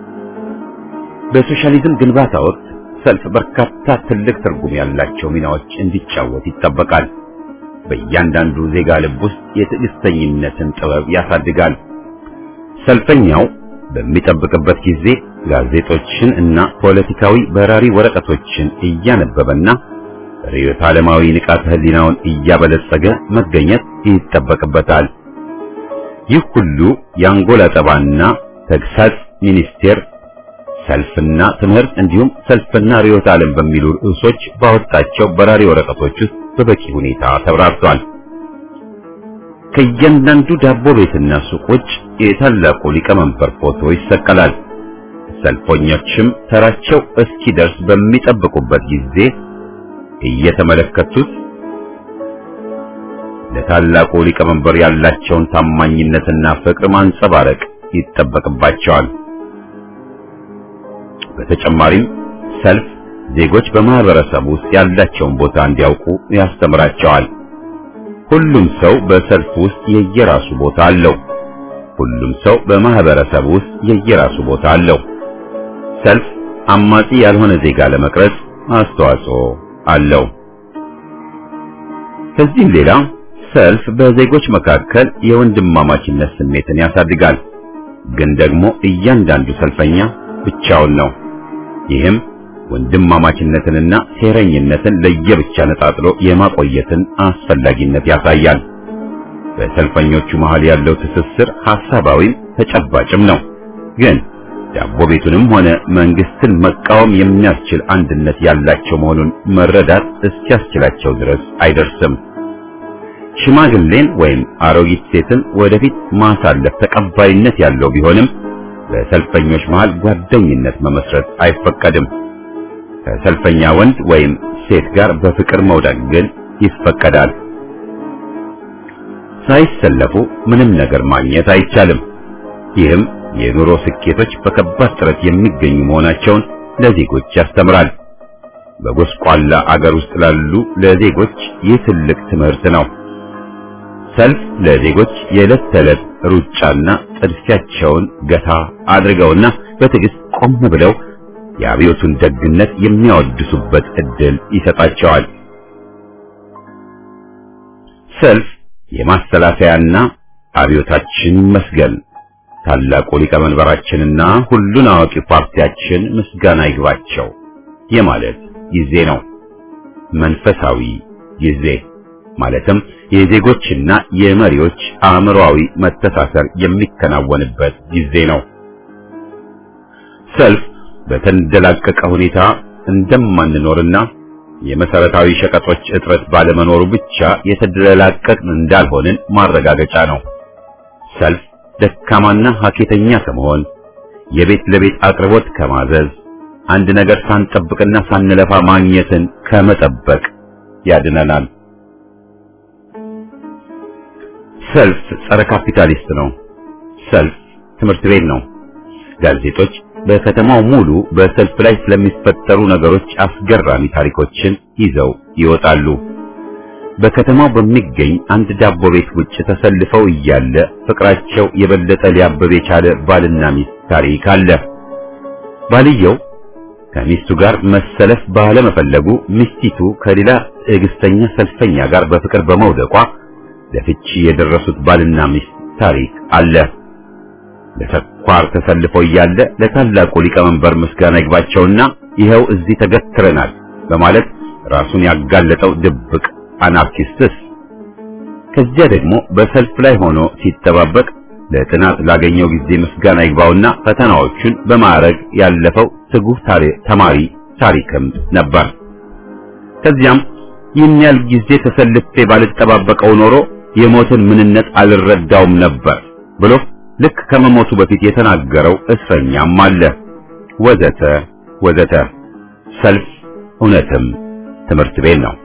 Speaker 1: በሶሻሊዝም ግንባታ ወቅት ሰልፍ በርካታ ትልቅ ትርጉም ያላቸው ሚናዎች እንዲጫወት ይጠበቃል። በእያንዳንዱ ዜጋ ልብ ውስጥ የትዕግስተኝነትን ጥበብ ያሳድጋል። ሰልፈኛው በሚጠብቅበት ጊዜ ጋዜጦችን እና ፖለቲካዊ በራሪ ወረቀቶችን እያነበበና ርዕዮተ ዓለማዊ ንቃተ ህሊናውን እያበለጸገ መገኘት ይጠበቅበታል። ይህ ሁሉ የአንጎል አጠባና ተግሳጽ ሚኒስቴር ሰልፍና ትምህርት እንዲሁም ሰልፍና ርዕዮተ ዓለም በሚሉ ርዕሶች ባወጣቸው በራሪ ወረቀቶች ውስጥ በበቂ ሁኔታ ተብራርቷል። ከእያንዳንዱ ዳቦ ቤትና ሱቆች የታላቁ ሊቀመንበር ፎቶ ይሰቀላል። ሰልፈኞችም ተራቸው እስኪደርስ በሚጠብቁበት ጊዜ እየተመለከቱት ለታላቁ ሊቀመንበር ያላቸውን ታማኝነትና ፍቅር ማንጸባረቅ ይጠበቅባቸዋል። በተጨማሪም ሰልፍ ዜጎች በማህበረሰብ ውስጥ ያላቸውን ቦታ እንዲያውቁ ያስተምራቸዋል። ሁሉም ሰው በሰልፍ ውስጥ የየራሱ ቦታ አለው። ሁሉም ሰው በማህበረሰብ ውስጥ የየራሱ ቦታ አለው። ሰልፍ አማጺ ያልሆነ ዜጋ ለመቅረጽ አስተዋጽኦ አለው። ከዚህም ሌላ ሰልፍ በዜጎች መካከል የወንድማማችነት ስሜትን ያሳድጋል። ግን ደግሞ እያንዳንዱ ሰልፈኛ ብቻውን ነው። ይህም ወንድማማችነትንና ሴረኝነትን ለየብቻ ነጣጥሎ የማቆየትን አስፈላጊነት ያሳያል። በሰልፈኞቹ መሃል ያለው ትስስር ሐሳባዊም ተጨባጭም ነው። ግን ዳቦ ቤቱንም ሆነ መንግስትን መቃወም የሚያስችል አንድነት ያላቸው መሆኑን መረዳት እስኪያስችላቸው ድረስ አይደርስም። ሽማግሌን ወይም አሮጊት ሴትን ወደፊት ማሳለፍ ተቀባይነት ያለው ቢሆንም በሰልፈኞች መሃል ጓደኝነት መመስረት አይፈቀድም። ከሰልፈኛ ወንድ ወይም ሴት ጋር በፍቅር መውደቅ ግን ይፈቀዳል። ሳይሰለፉ ምንም ነገር ማግኘት አይቻልም። ይህም የኑሮ ስኬቶች በከባድ ጥረት የሚገኙ መሆናቸውን ለዜጎች ያስተምራል። በጎስቋላ አገር ውስጥ ላሉ ለዜጎች ይህ ትልቅ ትምህርት ነው። ሰልፍ ለዜጎች የዕለት ተዕለት ሩጫና ጥድፊያቸውን ገታ አድርገውና በትዕግስት ቆም ብለው የአብዮቱን ደግነት የሚያወድሱበት ዕድል ይሰጣቸዋል። ሰልፍ የማስተላለፊያና አብዮታችን ይመስገን ታላቁ ሊቀመንበራችንና ሁሉን አዋቂ ፓርቲያችን ምስጋና ይግባቸው የማለት ጊዜ ነው። መንፈሳዊ ጊዜ ማለትም የዜጎችና የመሪዎች አእምሮአዊ መተሳሰር የሚከናወንበት ጊዜ ነው። ሰልፍ በተንደላቀቀ ሁኔታ እንደማንኖርና የመሰረታዊ ሸቀጦች እጥረት ባለመኖሩ ብቻ የተደላቀቅን እንዳልሆንን ማረጋገጫ ነው። ሰልፍ ደካማና ሀኬተኛ ከመሆን የቤት ለቤት አቅርቦት ከማዘዝ አንድ ነገር ሳንጠብቅና ሳንለፋ ማግኘትን ከመጠበቅ ያድነናል። ሰልፍ ጸረ ካፒታሊስት ነው። ሰልፍ ትምህርት ቤት ነው። ጋዜጦች በከተማው ሙሉ በሰልፍ ላይ ስለሚፈጠሩ ነገሮች አስገራሚ ታሪኮችን ይዘው ይወጣሉ። በከተማው በሚገኝ አንድ ዳቦ ቤት ውጭ ተሰልፈው እያለ ፍቅራቸው የበለጠ ሊያበብ የቻለ ባልና ሚስት ታሪክ አለ። ባልየው ከሚስቱ ጋር መሰለፍ ባለመፈለጉ ሚስቲቱ ከሌላ ትዕግስተኛ ሰልፈኛ ጋር በፍቅር በመውደቋ ለፍቺ የደረሱት ባልና ሚስት ታሪክ አለ። ለስኳር ተሰልፎ እያለ ለታላቁ ሊቀመንበር ምስጋና ይግባቸውና ይኸው እዚህ ተገትረናል በማለት ራሱን ያጋለጠው ድብቅ አናርኪስትስ ከዚያ ደግሞ በሰልፍ ላይ ሆኖ ሲጠባበቅ ለጥናት ላገኘው ጊዜ ምስጋና ይግባውና ፈተናዎቹን በማዕረግ ያለፈው ትጉህ ተማሪ ታሪክም ነበር። ከዚያም ይህን ያህል ጊዜ ተሰልፌ ባልጠባበቀው ኖሮ የሞትን ምንነት አልረዳውም ነበር ብሎ ልክ ከመሞቱ በፊት የተናገረው እስረኛም አለ። ወዘተ ወዘተ። ሰልፍ እውነትም ትምህርት ቤት ነው።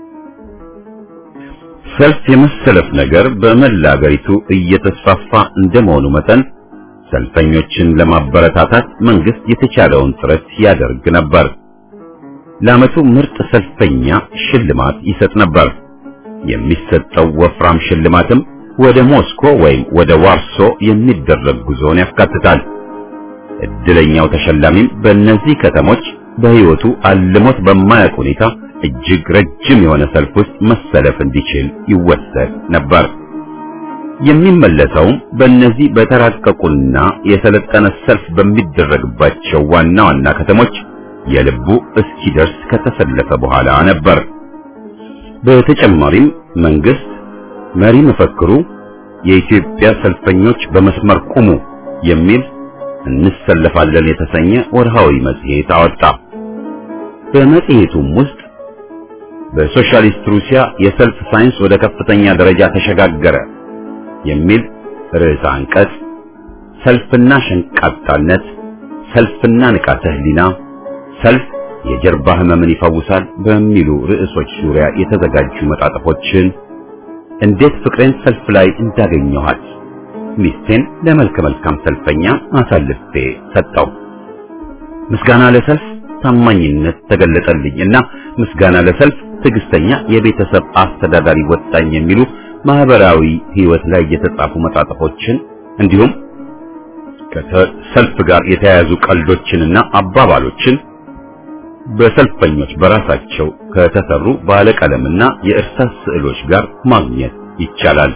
Speaker 1: ሰልፍ የመሰለፍ ነገር በመላ አገሪቱ እየተስፋፋ እንደመሆኑ መጠን ሰልፈኞችን ለማበረታታት መንግስት የተቻለውን ጥረት ያደርግ ነበር። ለዓመቱ ምርጥ ሰልፈኛ ሽልማት ይሰጥ ነበር። የሚሰጠው ወፍራም ሽልማትም ወደ ሞስኮ ወይም ወደ ዋርሶ የሚደረግ ጉዞን ያካትታል። እድለኛው ተሸላሚም በእነዚህ ከተሞች በሕይወቱ አልሞት በማያውቅ ሁኔታ እጅግ ረጅም የሆነ ሰልፍ ውስጥ መሰለፍ እንዲችል ይወሰድ ነበር። የሚመለሰውም በእነዚህ በተራቀቁና የሰለጠነ ሰልፍ በሚደረግባቸው ዋና ዋና ከተሞች የልቡ እስኪደርስ ከተሰለፈ በኋላ ነበር። በተጨማሪም መንግስት መሪ መፈክሩ የኢትዮጵያ ሰልፈኞች በመስመር ቁሙ የሚል እንሰለፋለን የተሰኘ ወርሃዊ መጽሔት አወጣ። በመጽሔቱም ውስጥ በሶሻሊስት ሩሲያ የሰልፍ ሳይንስ ወደ ከፍተኛ ደረጃ ተሸጋገረ የሚል ርዕሰ አንቀጽ፣ ሰልፍና ሸንቃጣነት፣ ሰልፍና ንቃተ ህሊና፣ ሰልፍ የጀርባ ህመምን ይፈውሳል በሚሉ ርዕሶች ዙሪያ የተዘጋጁ መጣጥፎችን፣ እንዴት ፍቅሬን ሰልፍ ላይ እንዳገኘኋት፣ ሚስቴን ለመልከ መልካም ሰልፈኛ አሳልፌ ሰጠው፣ ምስጋና ለሰልፍ ታማኝነት ተገለጠልኝ እና ምስጋና ለሰልፍ ትዕግስተኛ የቤተሰብ አስተዳዳሪ ወጣኝ የሚሉ ማህበራዊ ህይወት ላይ የተጻፉ መጣጥፎችን እንዲሁም ከሰልፍ ጋር የተያያዙ ቀልዶችንና አባባሎችን በሰልፈኞች በራሳቸው ከተሰሩ ባለቀለምና የእርሳስ ስዕሎች ጋር ማግኘት ይቻላል።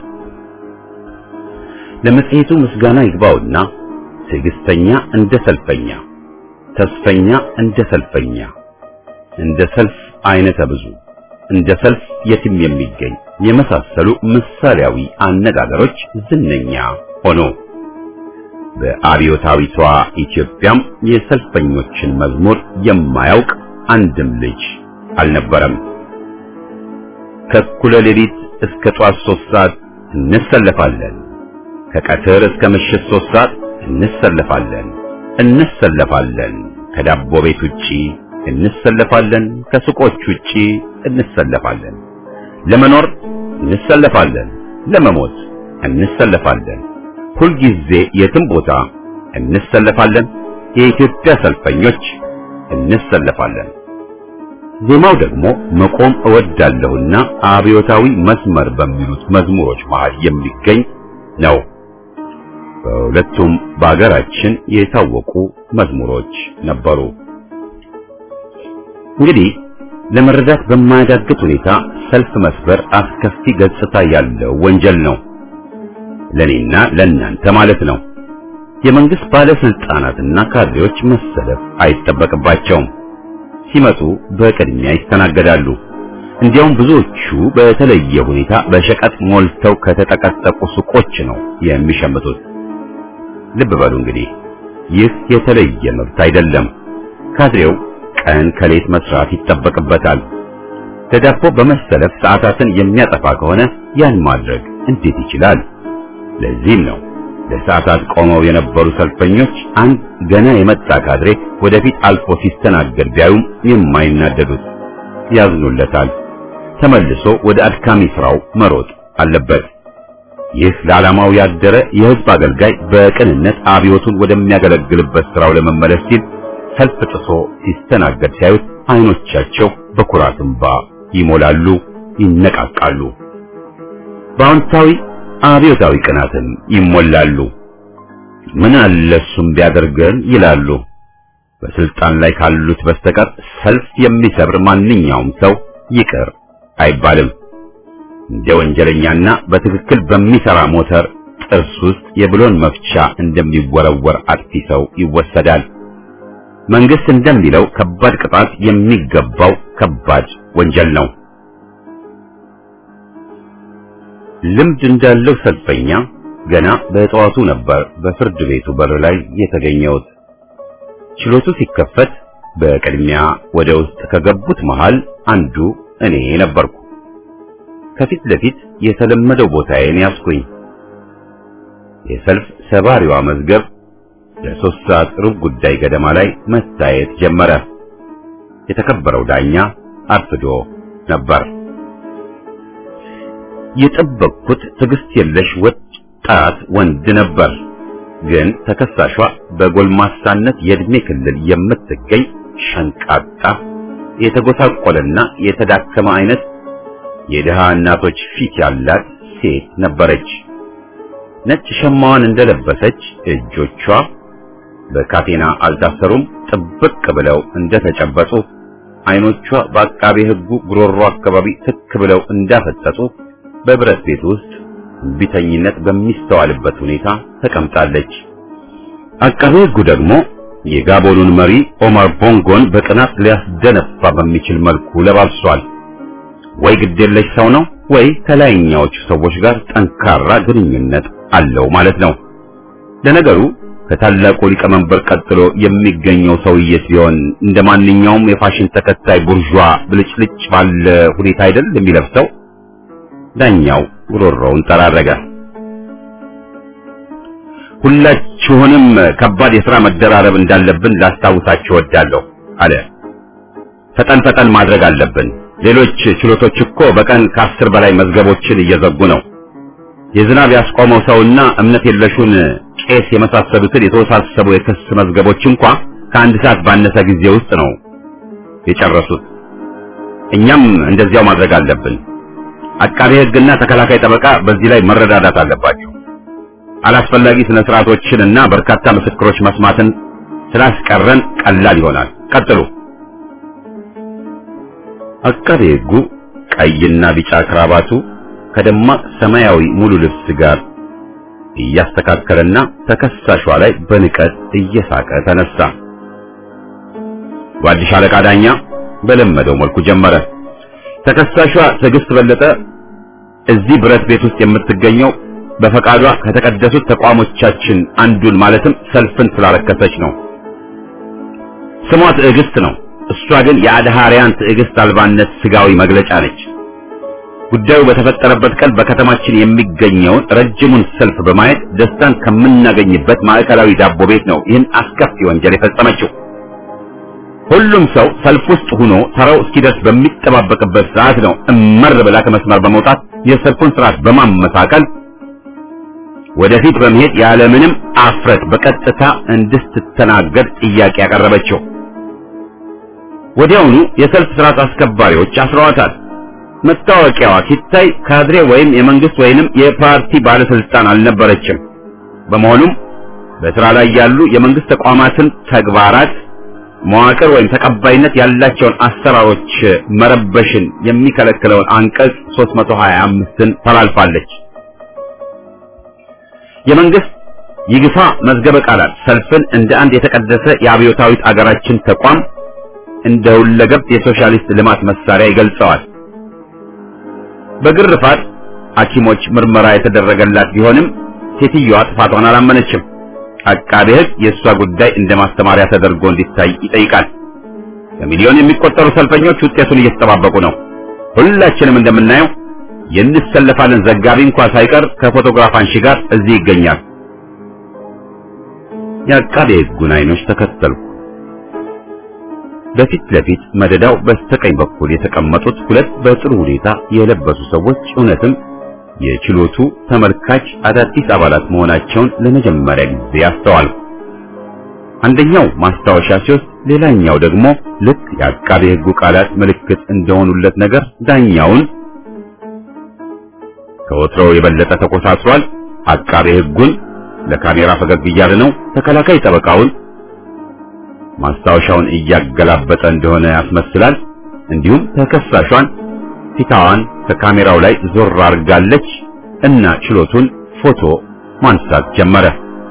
Speaker 1: ለመጽሔቱ ምስጋና ይግባውና ትዕግስተኛ እንደ ሰልፈኛ፣ ተስፈኛ እንደ ሰልፈኛ፣ እንደ ሰልፍ አይነተ ብዙ እንደ ሰልፍ የትም የሚገኝ የመሳሰሉ ምሳሌያዊ አነጋገሮች ዝነኛ ሆኖ በአብዮታዊቷ ኢትዮጵያም የሰልፈኞችን መዝሙር የማያውቅ አንድም ልጅ አልነበረም። ከእኩለ ሌሊት እስከ ጧት ሶስት ሰዓት እንሰለፋለን፣ ከቀትር እስከ ምሽት ሶስት ሰዓት እንሰለፋለን እንሰለፋለን፣ ከዳቦ ቤት ውጪ እንሰለፋለን፣ ከሱቆች ውጪ እንሰለፋለን፣ ለመኖር እንሰለፋለን፣ ለመሞት እንሰለፋለን፣ ሁልጊዜ የትም ቦታ እንሰለፋለን፣ የኢትዮጵያ ሰልፈኞች እንሰለፋለን። ዜማው ደግሞ መቆም እወዳለሁና አብዮታዊ መስመር በሚሉት መዝሙሮች መሃል የሚገኝ ነው። በሁለቱም በአገራችን የታወቁ መዝሙሮች ነበሩ። እንግዲህ ለመረዳት በማያዳግት ሁኔታ ሰልፍ መስበር አስከፊ ገጽታ ያለው ወንጀል ነው። ለኔና ለእናንተ ማለት ነው። የመንግስት ባለስልጣናትና ካድሬዎች መሰለፍ አይጠበቅባቸውም። ሲመጡ በቅድሚያ ይስተናገዳሉ። እንዲያውም ብዙዎቹ በተለየ ሁኔታ በሸቀጥ ሞልተው ከተጠቀጠቁ ሱቆች ነው የሚሸምቱት። ልብ በሉ እንግዲህ ይህ የተለየ መብት አይደለም። ካድሬው ቀን ከሌት መስራት ይጠበቅበታል። ለዳቦ በመሰለፍ ሰዓታትን የሚያጠፋ ከሆነ ያን ማድረግ እንዴት ይችላል? ለዚህም ነው ለሰዓታት ቆመው የነበሩ ሰልፈኞች አንድ ገና የመጣ ካድሬ ወደፊት አልፎ ሲስተናገድ ቢያዩም የማይናደዱት፣ ያዝኑለታል። ተመልሶ ወደ አድካሚ ስራው መሮጥ አለበት። ይህ ለዓላማው ያደረ የሕዝብ አገልጋይ በቅንነት አብዮቱን ወደሚያገለግልበት ስራው ለመመለስ ሲል ሰልፍ ጥሶ ሲስተናገድ ሲያዩት አይኖቻቸው በኩራት እንባ ይሞላሉ፣ ይነቃቃሉ። በአዎንታዊ አብዮታዊ ቅናትም ይሞላሉ። ምን አለ እሱም ቢያደርገን ይላሉ። በስልጣን ላይ ካሉት በስተቀር ሰልፍ የሚሰብር ማንኛውም ሰው ይቅር አይባልም። እንደ ወንጀለኛና በትክክል በሚሰራ ሞተር ጥርስ ውስጥ የብሎን መፍቻ እንደሚወረወር አጥፊ ሰው ይወሰዳል። መንግስት እንደሚለው ከባድ ቅጣት የሚገባው ከባድ ወንጀል ነው። ልምድ እንዳለው ሰልፈኛ ገና በጠዋቱ ነበር በፍርድ ቤቱ በር ላይ የተገኘሁት። ችሎቱ ሲከፈት በቅድሚያ ወደ ውስጥ ከገቡት መሃል አንዱ እኔ ነበርኩ። ከፊት ለፊት የተለመደው ቦታዬን ያስኩኝ። የሰልፍ ሰባሪዋ መዝገብ ለሶስት ሰዓት ሩብ ጉዳይ ገደማ ላይ መታየት ጀመረ። የተከበረው ዳኛ አርፍዶ ነበር። የጠበቅኩት ትዕግስት የለሽ ወጣት ወንድ ነበር። ግን ተከሳሿ በጎልማሳነት የእድሜ ክልል የምትገኝ ሸንቃጣ፣ የተጎሳቆለና የተዳከመ አይነት የድሃ እናቶች ፊት ያላት ሴት ነበረች። ነጭ ሸማዋን እንደለበሰች እጆቿ በካቴና አልታሰሩም፣ ጥብቅ ብለው እንደተጨበጡ፣ አይኖቿ በአቃቤ ሕጉ ጉሮሮ አካባቢ ትክ ብለው እንዳፈጠጡ በብረት ቤት ውስጥ ቢተኝነት በሚስተዋልበት ሁኔታ ተቀምጣለች። አቃቤ ሕጉ ደግሞ የጋቦኑን መሪ ኦማር ቦንጎን በቅናት ሊያስደነፋ በሚችል መልኩ ለባብሷል። ወይ ግዴለሽ ሰው ነው ወይ ከላይኛዎቹ ሰዎች ጋር ጠንካራ ግንኙነት አለው ማለት ነው። ለነገሩ ከታላቁ ሊቀመንበር ቀጥሎ የሚገኘው ሰውዬ ሲሆን እንደ ማንኛውም የፋሽን ተከታይ ቡርዣ ብልጭልጭ ባለ ሁኔታ አይደል የሚለብሰው። ዳኛው ጉሮሮውን ጠራረገ። ሁላችሁንም ከባድ የሥራ መደራረብ እንዳለብን ላስታውሳችሁ እወዳለሁ አለ። ፈጠን ፈጠን ማድረግ አለብን። ሌሎች ችሎቶች እኮ በቀን ከአስር በላይ መዝገቦችን እየዘጉ ነው። የዝናብ ያስቆመው ሰውና እምነት የለሹን ቄስ የመሳሰሉትን የተወሳሰቡ የክስ መዝገቦች እንኳ ከአንድ ሰዓት ባነሰ ጊዜ ውስጥ ነው የጨረሱት። እኛም እንደዚያው ማድረግ አለብን። አቃቤ ሕግና ተከላካይ ጠበቃ በዚህ ላይ መረዳዳት አለባቸው። አላስፈላጊ ስነ ስርዓቶችን እና በርካታ ምስክሮች መስማትን ስላስቀረን ቀላል ይሆናል። ቀጥሉ። አቃቤ ሕጉ ቀይና ቢጫ ክራባቱ ከደማቅ ሰማያዊ ሙሉ ልብስ ጋር እያስተካከለና ተከሳሿ ላይ በንቀት እየሳቀ ተነሳ። ጓድሽ አለቃ ዳኛ በለመደው መልኩ ጀመረ። ተከሳሿ ትዕግስት በለጠ እዚህ ብረት ቤት ውስጥ የምትገኘው በፈቃዷ ከተቀደሱት ተቋሞቻችን አንዱን ማለትም ሰልፍን ስላረከሰች ነው። ስሟ ትዕግስት ነው። እሷ ግን የአድሃሪያን ትዕግስት አልባነት ስጋዊ መግለጫ ነች። ጉዳዩ በተፈጠረበት ቀን በከተማችን የሚገኘውን ረጅሙን ሰልፍ በማየት ደስታን ከምናገኝበት ማዕከላዊ ዳቦ ቤት ነው ይህን አስከፊ ወንጀል የፈጸመችው። ሁሉም ሰው ሰልፍ ውስጥ ሆኖ ተራው እስኪደርስ በሚጠባበቅበት ሰዓት ነው እመር ብላ ከመስመር በመውጣት የሰልፉን ስርዓት በማመሳቀል ወደፊት በመሄድ ያለምንም አፍረት በቀጥታ እንድትተናገድ ጥያቄ ያቀረበችው። ወዲያውኑ የሰልፍ ስርዓት አስከባሪዎች አስረዋታል። መታወቂያዋ ሲታይ ካድሬ ወይም የመንግስት ወይንም የፓርቲ ባለስልጣን አልነበረችም። በመሆኑም በስራ ላይ ያሉ የመንግስት ተቋማትን ተግባራት መዋቅር ወይም ተቀባይነት ያላቸውን አሰራሮች መረበሽን የሚከለክለውን አንቀጽ 325ን ተላልፋለች። የመንግስት ይግፋ መዝገበ ቃላት ሰልፍን እንደ አንድ የተቀደሰ የአብዮታዊት አገራችን ተቋም እንደ ሁለገብ የሶሻሊስት ልማት መሳሪያ ይገልጸዋል። በግርፋት ሐኪሞች ምርመራ የተደረገላት ቢሆንም ሴትዮዋ ጥፋቷን አላመነችም። አቃቤ ሕግ የእሷ ጉዳይ እንደ ማስተማሪያ ተደርጎ እንዲታይ ይጠይቃል። በሚሊዮን የሚቆጠሩ ሰልፈኞች ውጤቱን እየተጠባበቁ ነው። ሁላችንም እንደምናየው የንሰለፋለን ዘጋቢ እንኳ ሳይቀር ከፎቶግራፍ አንሺ ጋር እዚህ ይገኛል። የአቃቤ ሕጉን አይኖች ተከተልኩ። በፊት ለፊት መደዳው በስተቀኝ በኩል የተቀመጡት ሁለት በጥሩ ሁኔታ የለበሱ ሰዎች እውነትም የችሎቱ ተመልካች አዳዲስ አባላት መሆናቸውን ለመጀመሪያ ጊዜ አስተዋልኩ። አንደኛው ማስታወሻ ሲወስድ፣ ሌላኛው ደግሞ ልክ የአቃቤ ሕጉ ቃላት ምልክት እንደሆኑለት ነገር ዳኛውን ከወትሮው የበለጠ ተኮሳትሯል፣ አቃቤ ሕጉን ለካሜራ ፈገግ እያለ ነው፣ ተከላካይ ጠበቃውን ማስታወሻውን እያገላበጠ እንደሆነ ያስመስላል። እንዲሁም ተከሳሿን ፊታዋን ከካሜራው ላይ ዞር አድርጋለች እና ችሎቱን ፎቶ ማንሳት ጀመረ።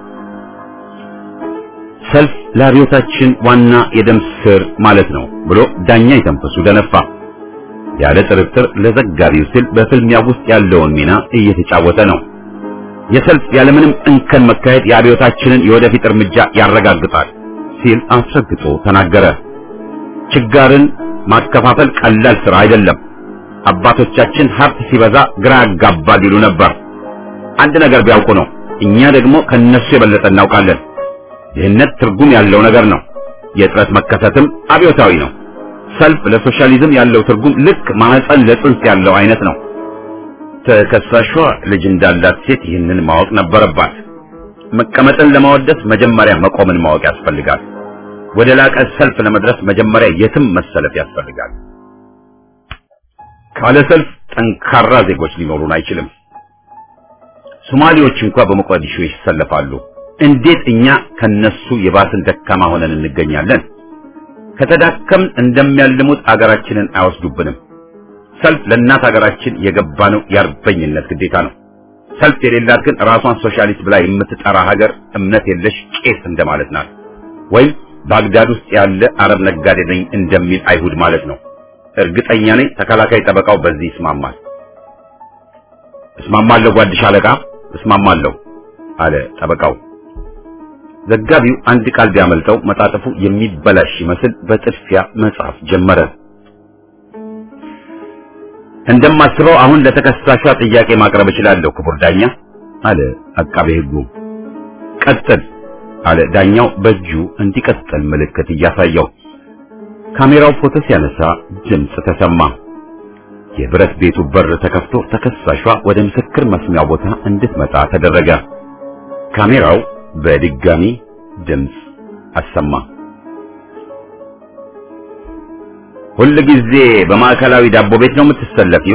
Speaker 1: ሰልፍ ለአብዮታችን ዋና የደም ስር ማለት ነው ብሎ ዳኛ የተንፈሱ ደነፋ። ያለ ጥርጥር ለዘጋቢው ሲል በፍልሚያ ውስጥ ያለውን ሚና እየተጫወተ ነው። የሰልፍ ያለምንም እንከን መካሄድ የአብዮታችንን የወደፊት እርምጃ ያረጋግጣል ሲል አስረግጦ ተናገረ። ችጋርን ማከፋፈል ቀላል ስራ አይደለም። አባቶቻችን ሀብት ሲበዛ ግራ ያጋባል ይሉ ነበር። አንድ ነገር ቢያውቁ ነው። እኛ ደግሞ ከነሱ የበለጠ እናውቃለን። ድህነት ትርጉም ያለው ነገር ነው። የጥረት መከሰትም አብዮታዊ ነው። ሰልፍ ለሶሻሊዝም ያለው ትርጉም ልክ ማህፀን ለጽንስ ያለው አይነት ነው። ተከሳሿ ልጅ እንዳላት ሴት ይህንን ማወቅ ነበረባት። መቀመጥን ለማወደስ መጀመሪያ መቆምን ማወቅ ያስፈልጋል። ወደ ላቀ ሰልፍ ለመድረስ መጀመሪያ የትም መሰለፍ ያስፈልጋል። ካለ ሰልፍ ጠንካራ ዜጎች ሊኖሩን አይችልም። ሶማሌዎች እንኳን በሞቃዲሾ ይሰለፋሉ። እንዴት እኛ ከነሱ የባስን ደካማ ሆነን እንገኛለን? ከተዳከምን እንደሚያልሙት አገራችንን አይወስዱብንም። ሰልፍ ለእናት አገራችን የገባነው የአርበኝነት ግዴታ ነው። ሰልፍ የሌላት ግን ራሷን ሶሻሊስት ብላ የምትጠራ ሀገር እምነት የለሽ ቄስ እንደማለት ናት። ወይም ባግዳድ ውስጥ ያለ አረብ ነጋዴ ነኝ እንደሚል አይሁድ ማለት ነው። እርግጠኛ ነኝ ተከላካይ ጠበቃው በዚህ ይስማማል። እስማማለሁ ጓድሽ አለቃ እስማማለሁ አለ ጠበቃው። ዘጋቢው አንድ ቃል ቢያመልጠው መጣጥፉ የሚበላሽ ይመስል በጥድፊያ መጻፍ ጀመረ። እንደማስበው አሁን ለተከሳሿ ጥያቄ ማቅረብ እችላለሁ ክቡር ዳኛ አለ አቃቤ ሕጉ። ቀጥል አለ ዳኛው በእጁ እንዲቀጥል ምልክት እያሳየው። ካሜራው ፎቶ ሲያነሳ ድምፅ ተሰማ። የብረት ቤቱ በር ተከፍቶ ተከሳሿ ወደ ምስክር መስሚያው ቦታ እንድትመጣ ተደረገ። ካሜራው በድጋሚ ድምፅ አሰማ። ሁል ጊዜ በማዕከላዊ ዳቦ ቤት ነው የምትሰለፊው?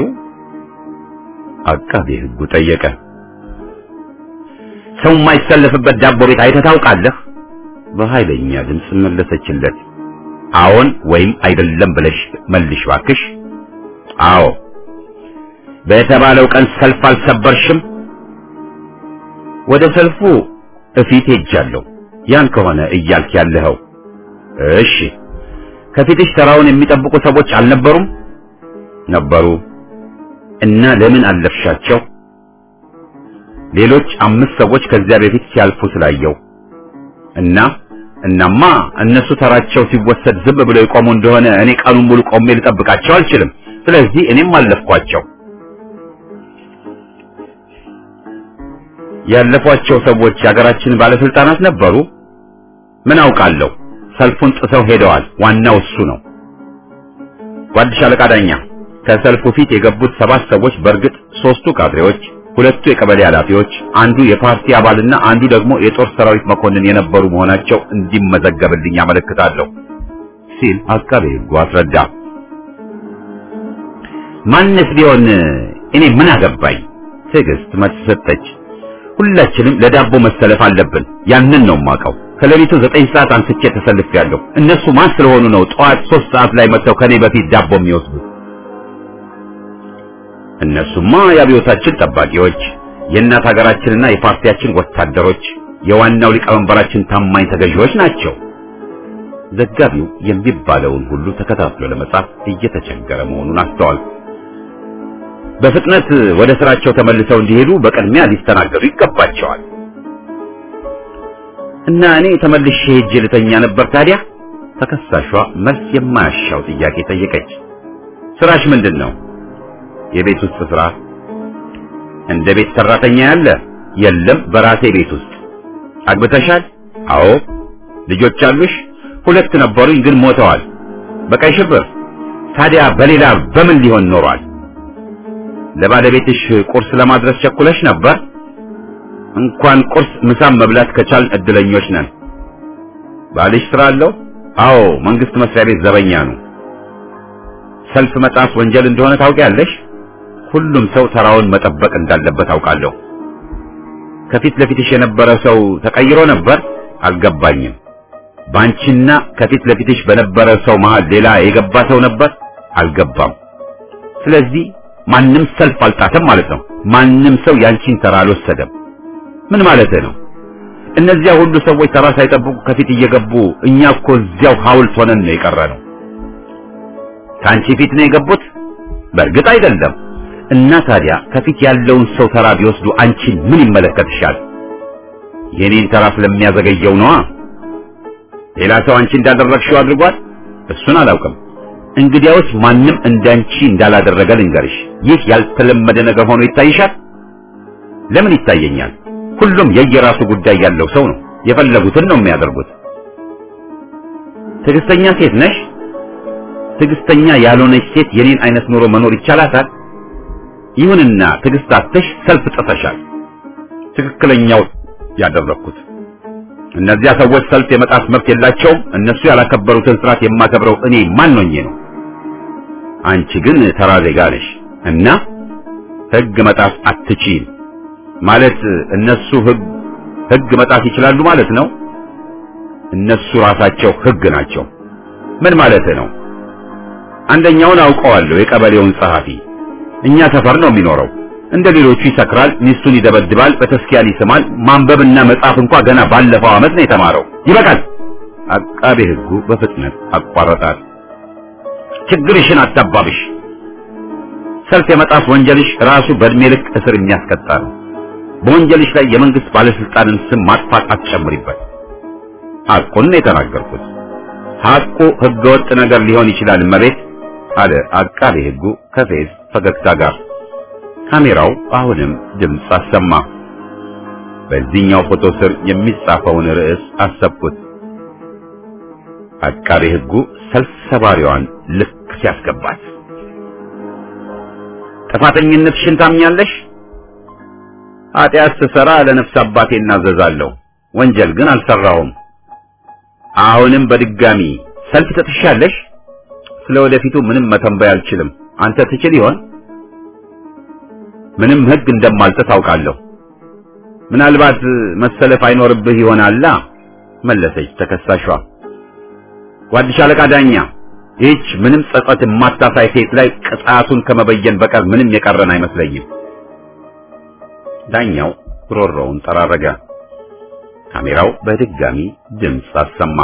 Speaker 1: አቃቤ ሕጉ ጠየቀ። ሰው የማይሰለፍበት ዳቦ ቤት አይተህ ታውቃለህ? በኃይለኛ ድምፅ መለሰችለት። አዎን ወይም አይደለም ብለሽ መልሽ ባክሽ። አዎ። በተባለው ቀን ሰልፍ አልሰበርሽም? ወደ ሰልፉ እፊት ሄጃለሁ። ያን ከሆነ እያልክ ያለኸው። እሺ። ከፊትሽ ተራውን የሚጠብቁ ሰዎች አልነበሩም? ነበሩ። እና ለምን አለፍሻቸው? ሌሎች አምስት ሰዎች ከዚያ በፊት ሲያልፉ ስላየው እና እናማ እነሱ ተራቸው ሲወሰድ ዝም ብለው የቆሙ እንደሆነ እኔ ቀኑን ሙሉ ቆሜ ልጠብቃቸው አልችልም። ስለዚህ እኔም አለፍኳቸው። ያለፏቸው ሰዎች የሀገራችን ባለስልጣናት ነበሩ? ምን አውቃለሁ። ሰልፉን ጥሰው ሄደዋል። ዋናው እሱ ነው። ጓድሽ አለቃ ዳኛ፣ ከሰልፉ ፊት የገቡት ሰባት ሰዎች በእርግጥ ሶስቱ ካድሬዎች፣ ሁለቱ የቀበሌ ኃላፊዎች፣ አንዱ የፓርቲ አባልና አንዱ ደግሞ የጦር ሰራዊት መኮንን የነበሩ መሆናቸው እንዲመዘገብልኝ አመለክታለሁ ሲል አቃቤ ሕጉ አስረዳ። ማንስ ቢሆን እኔ ምን አገባኝ? ትዕግስት መልስ ሰጠች። ሁላችንም ለዳቦ መሰለፍ አለብን። ያንን ነው የማውቀው። ከሌሊቱ ዘጠኝ ሰዓት አንስቼ ተሰልፌያለሁ። እነሱ ማን ስለሆኑ ነው ጠዋት ሶስት ሰዓት ላይ መጥተው ከኔ በፊት ዳቦ የሚወስዱት? እነሱማ የአብዮታችን ጠባቂዎች፣ የእናት ሀገራችንና የፓርቲያችን ወታደሮች፣ የዋናው ሊቀመንበራችን ታማኝ ተገዢዎች ናቸው። ዘጋቢው የሚባለውን ሁሉ ተከታትሎ ለመጻፍ እየተቸገረ መሆኑን አስተዋል። በፍጥነት ወደ ስራቸው ተመልሰው እንዲሄዱ በቅድሚያ ሊስተናገዱ ይገባቸዋል። እና እኔ ተመልሼ ሄጄ ልተኛ ነበር ታዲያ? ተከሳሿ መልስ የማያሻው ጥያቄ ጠየቀች። ስራሽ ምንድን ነው? የቤት ውስጥ ስራ። እንደ ቤት ሰራተኛ ያለ? የለም፣ በራሴ ቤት ውስጥ። አግብተሻል? አዎ። ልጆች አሉሽ? ሁለት ነበሩኝ፣ ግን ሞተዋል። በቀይ ሽብር። ታዲያ በሌላ በምን ሊሆን ኖሯል? ለባለቤትሽ ቁርስ ለማድረስ ቸኩለሽ ነበር? እንኳን ቁርስ ምሳም መብላት ከቻልን እድለኞች ነን። ባልሽ ስራ አለው? አዎ፣ መንግስት መስሪያ ቤት ዘበኛ ነው። ሰልፍ መጣስ ወንጀል እንደሆነ ታውቂያለሽ? ሁሉም ሰው ተራውን መጠበቅ እንዳለበት አውቃለሁ። ከፊት ለፊትሽ የነበረ ሰው ተቀይሮ ነበር? አልገባኝም። ባንቺና ከፊት ለፊትሽ በነበረ ሰው መሃል ሌላ የገባ ሰው ነበር? አልገባም። ስለዚህ ማንም ሰልፍ አልጣተም ማለት ነው። ማንም ሰው ያንቺን ተራ አልወሰደም። ምን ማለት ነው? እነዚያ ሁሉ ሰዎች ተራ ሳይጠብቁ ከፊት እየገቡ እኛ እኮ እዚያው ሐውልት ሆነን ነው የቀረነው። ከአንቺ ፊት ነው የገቡት? በእርግጥ አይደለም። እና ታዲያ ከፊት ያለውን ሰው ተራ ቢወስዱ አንቺን ምን ይመለከትሻል? የኔን ተራ ስለሚያዘገየው ነዋ። ሌላ ሰው አንቺ እንዳደረግሽው አድርጓል? እሱን አላውቅም። እንግዲያውስ ማንም እንዳንቺ እንዳላደረገ ልንገርሽ። ይህ ያልተለመደ ነገር ሆኖ ይታይሻል? ለምን ይታየኛል? ሁሉም የየራሱ ጉዳይ ያለው ሰው ነው። የፈለጉትን ነው የሚያደርጉት። ትዕግስተኛ ሴት ነሽ? ትዕግስተኛ ያልሆነች ሴት የኔን አይነት ኑሮ መኖር ይቻላታል? ይሁንና ትዕግስት አጥተሽ ሰልፍ ጥሰሻል። ትክክለኛው ያደረኩት እነዚያ ሰዎች ሰልፍ የመጣት መብት የላቸውም። እነሱ ያላከበሩትን ስርዓት የማከብረው እኔ ማን ሆኜ ነው? አንቺ ግን ተራ ዜጋ ነሽ እና ህግ መጣስ አትችይም ማለት እነሱ ህግ ህግ መጣስ ይችላሉ ማለት ነው። እነሱ ራሳቸው ህግ ናቸው። ምን ማለት ነው? አንደኛውን አውቀዋለሁ፣ የቀበሌውን ጸሐፊ እኛ ሰፈር ነው የሚኖረው። እንደ ሌሎቹ ይሰክራል፣ ሚስቱን ይደበድባል፣ በተስኪያን ይስማል። ማንበብና መጻፍ እንኳ ገና ባለፈው ዓመት ነው የተማረው። ይበቃል። አቃቤ ህጉ በፍጥነት አቋረጣል። ችግርሽን አታባብሽ። ሰልፍ የመጣስ ወንጀልሽ ራሱ በእድሜ ልክ እስር የሚያስቀጣ ነው። በወንጀልሽ ላይ የመንግስት ባለስልጣንን ስም ማጥፋት አትጨምሪበት። ሐቁን ነው የተናገርኩት። ሐቁ ህገወጥ ነገር ሊሆን ይችላል መቤት አለ አቃቤ ህጉ ከፌዝ ፈገግታ ጋር። ካሜራው አሁንም ድምፅ አሰማ። በዚህኛው ፎቶ ስር የሚጻፈውን ርዕስ አሰብኩት። አቃቤ ህጉ ሰልፍ ሰባሪዋን ልክ ሲያስገባት ጥፋተኝነትሽን ታምኛለሽ? ኃጢአት ስሰራ ለነፍስ አባቴ እናዘዛለሁ፣ ወንጀል ግን አልሰራሁም። አሁንም በድጋሚ ሰልፍ ትጥሻለሽ? ስለ ወደፊቱ ምንም መተንበይ አልችልም። አንተ ትችል ይሆን? ምንም ህግ እንደማልጥስ አውቃለሁ። ምናልባት መሰለፍ አይኖርብህ ይሆናላ መለሰች ተከሳሿ። ጓድሽ አለቃ ዳኛ፣ ይህች ምንም ጸጸት የማታሳይ ሴት ላይ ቅጣቱን ከመበየን በቀር ምንም የቀረን አይመስለኝም። ዳኛው ጉሮሮውን ጠራረገ። ካሜራው በድጋሚ ድምፅ አሰማ።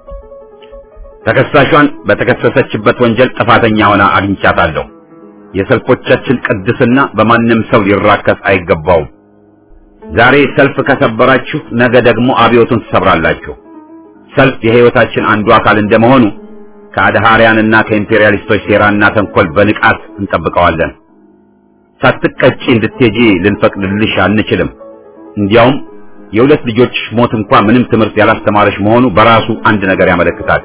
Speaker 1: ተከሳሿን በተከሰሰችበት ወንጀል ጥፋተኛ ሆና አግኝቻታለሁ። የሰልፎቻችን ቅድስና በማንም ሰው ሊራከስ አይገባውም። ዛሬ ሰልፍ ከሰበራችሁ ነገ ደግሞ አብዮቱን ትሰብራላችሁ። ሰልፍ የህይወታችን አንዱ አካል እንደመሆኑ ከአድሃሪያንና ከኢምፔሪያሊስቶች ሴራና ተንኮል በንቃት እንጠብቀዋለን። ሳትቀጪ እንድትሄጂ ልንፈቅድልሽ አንችልም። እንዲያውም የሁለት ልጆች ሞት እንኳ ምንም ትምህርት ያላስተማረሽ መሆኑ በራሱ አንድ ነገር ያመለክታል።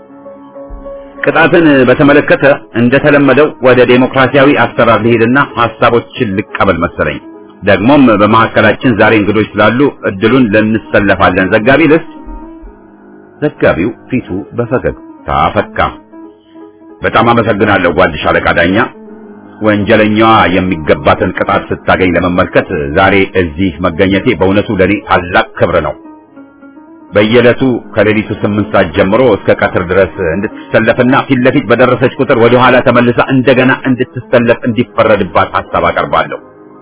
Speaker 1: ቅጣትን በተመለከተ እንደተለመደው ወደ ዴሞክራሲያዊ አሰራር ልሄድና ሐሳቦችን ልቀበል መሰለኝ። ደግሞም በመካከላችን ዛሬ እንግዶች ስላሉ እድሉን ለንሰለፋለን። ዘጋቢ ልስጥ። ዘጋቢው ፊቱ በፈገግታ ፈካ። በጣም አመሰግናለሁ ጓድሽ አለቃ ዳኛ። ወንጀለኛዋ የሚገባትን ቅጣት ስታገኝ ለመመልከት ዛሬ እዚህ መገኘቴ በእውነቱ ለኔ ታላቅ ክብር ነው። በየዕለቱ ከሌሊቱ ስምንት ሰዓት ጀምሮ እስከ ቀትር ድረስ እንድትሰለፍና ፊት ለፊት በደረሰች ቁጥር ወደ ኋላ ተመልሳ እንደገና እንድትሰለፍ እንዲፈረድባት ሐሳብ አቀርባለሁ።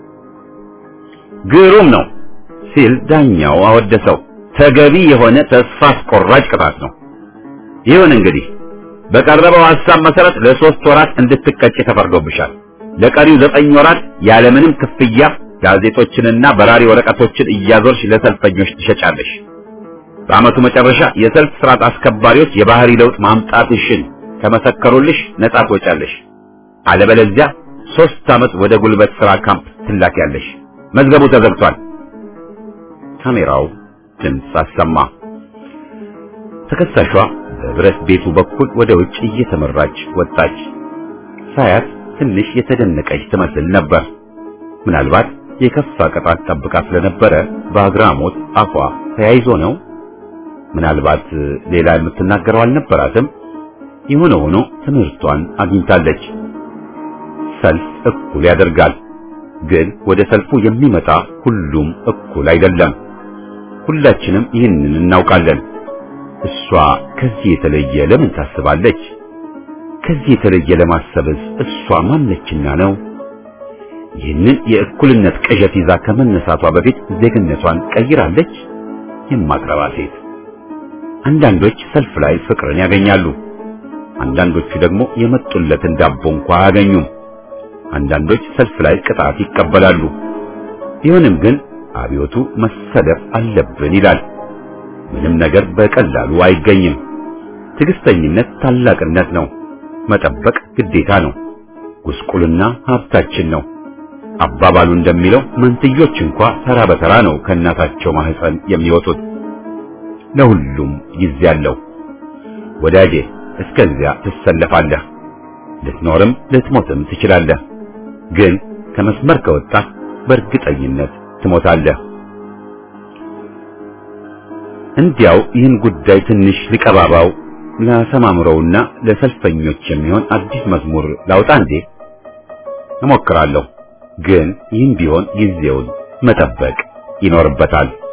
Speaker 1: ግሩም ነው ሲል ዳኛው አወደሰው። ተገቢ የሆነ ተስፋ አስቆራጭ ቅጣት ነው። ይሁን እንግዲህ በቀረበው ሐሳብ መሰረት ለሶስት ወራት እንድትቀጭ ተፈርዶብሻል። ለቀሪው ዘጠኝ ወራት ያለምንም ክፍያ ጋዜጦችንና በራሪ ወረቀቶችን እያዞርሽ ለሰልፈኞች ትሸጫለሽ። በዓመቱ መጨረሻ የሰልፍ ስርዓት አስከባሪዎች የባህሪ ለውጥ ማምጣትሽን ከመሰከሩልሽ ነጻ ትወጫለሽ። አለበለዚያ ሶስት ዓመት ወደ ጉልበት ሥራ ካምፕ ትላኪያለሽ። መዝገቡ ተዘግቷል። ካሜራው ድምፅ አሰማ። ተከሳሿ በብረት ቤቱ በኩል ወደ ውጭ እየተመራች ወጣች። ሳያት ትንሽ የተደነቀች ትመስል ነበር። ምናልባት የከፋ ቅጣት ጠብቃ ስለነበረ በአግራሞት አፏ ተያይዞ ነው። ምናልባት ሌላ የምትናገረው አልነበራትም። የሆነ ሆኖ ትምህርቷን አግኝታለች። ሰልፍ እኩል ያደርጋል። ግን ወደ ሰልፉ የሚመጣ ሁሉም እኩል አይደለም። ሁላችንም ይህንን እናውቃለን። እሷ ከዚህ የተለየ ለምን ታስባለች? ከዚህ የተለየ ለማሰብስ እሷ ማነችና ነው? ይህንን የእኩልነት ቅዠት ይዛ ከመነሳቷ በፊት ዜግነቷን ቀይራለች? የማትረባ ሴት። አንዳንዶች ሰልፍ ላይ ፍቅርን ያገኛሉ። አንዳንዶቹ ደግሞ የመጡለትን ዳቦ እንኳ አያገኙም። አንዳንዶች ሰልፍ ላይ ቅጣት ይቀበላሉ። ቢሆንም ግን አብዮቱ መሰለፍ አለብን ይላል። ምንም ነገር በቀላሉ አይገኝም። ትዕግስተኝነት ታላቅነት ነው። መጠበቅ ግዴታ ነው። ጉስቁልና ሀብታችን ነው። አባባሉ እንደሚለው መንትዮች እንኳ ተራ በተራ ነው ከእናታቸው ማህፀን የሚወጡት። ለሁሉም ጊዜ አለው። ወዳጄ እስከዚያ ትሰለፋለህ። ልትኖርም ልትሞትም ትችላለህ። ግን ከመስመር ከወጣህ በእርግጠኝነት ትሞታለህ። እንዲያው ይህን ጉዳይ ትንሽ ሊቀባባው ላሰማምረውና ለሰልፈኞች የሚሆን አዲስ መዝሙር ላውጣ እንዴ? እሞክራለሁ። ግን ይህም ቢሆን ጊዜውን መጠበቅ ይኖርበታል።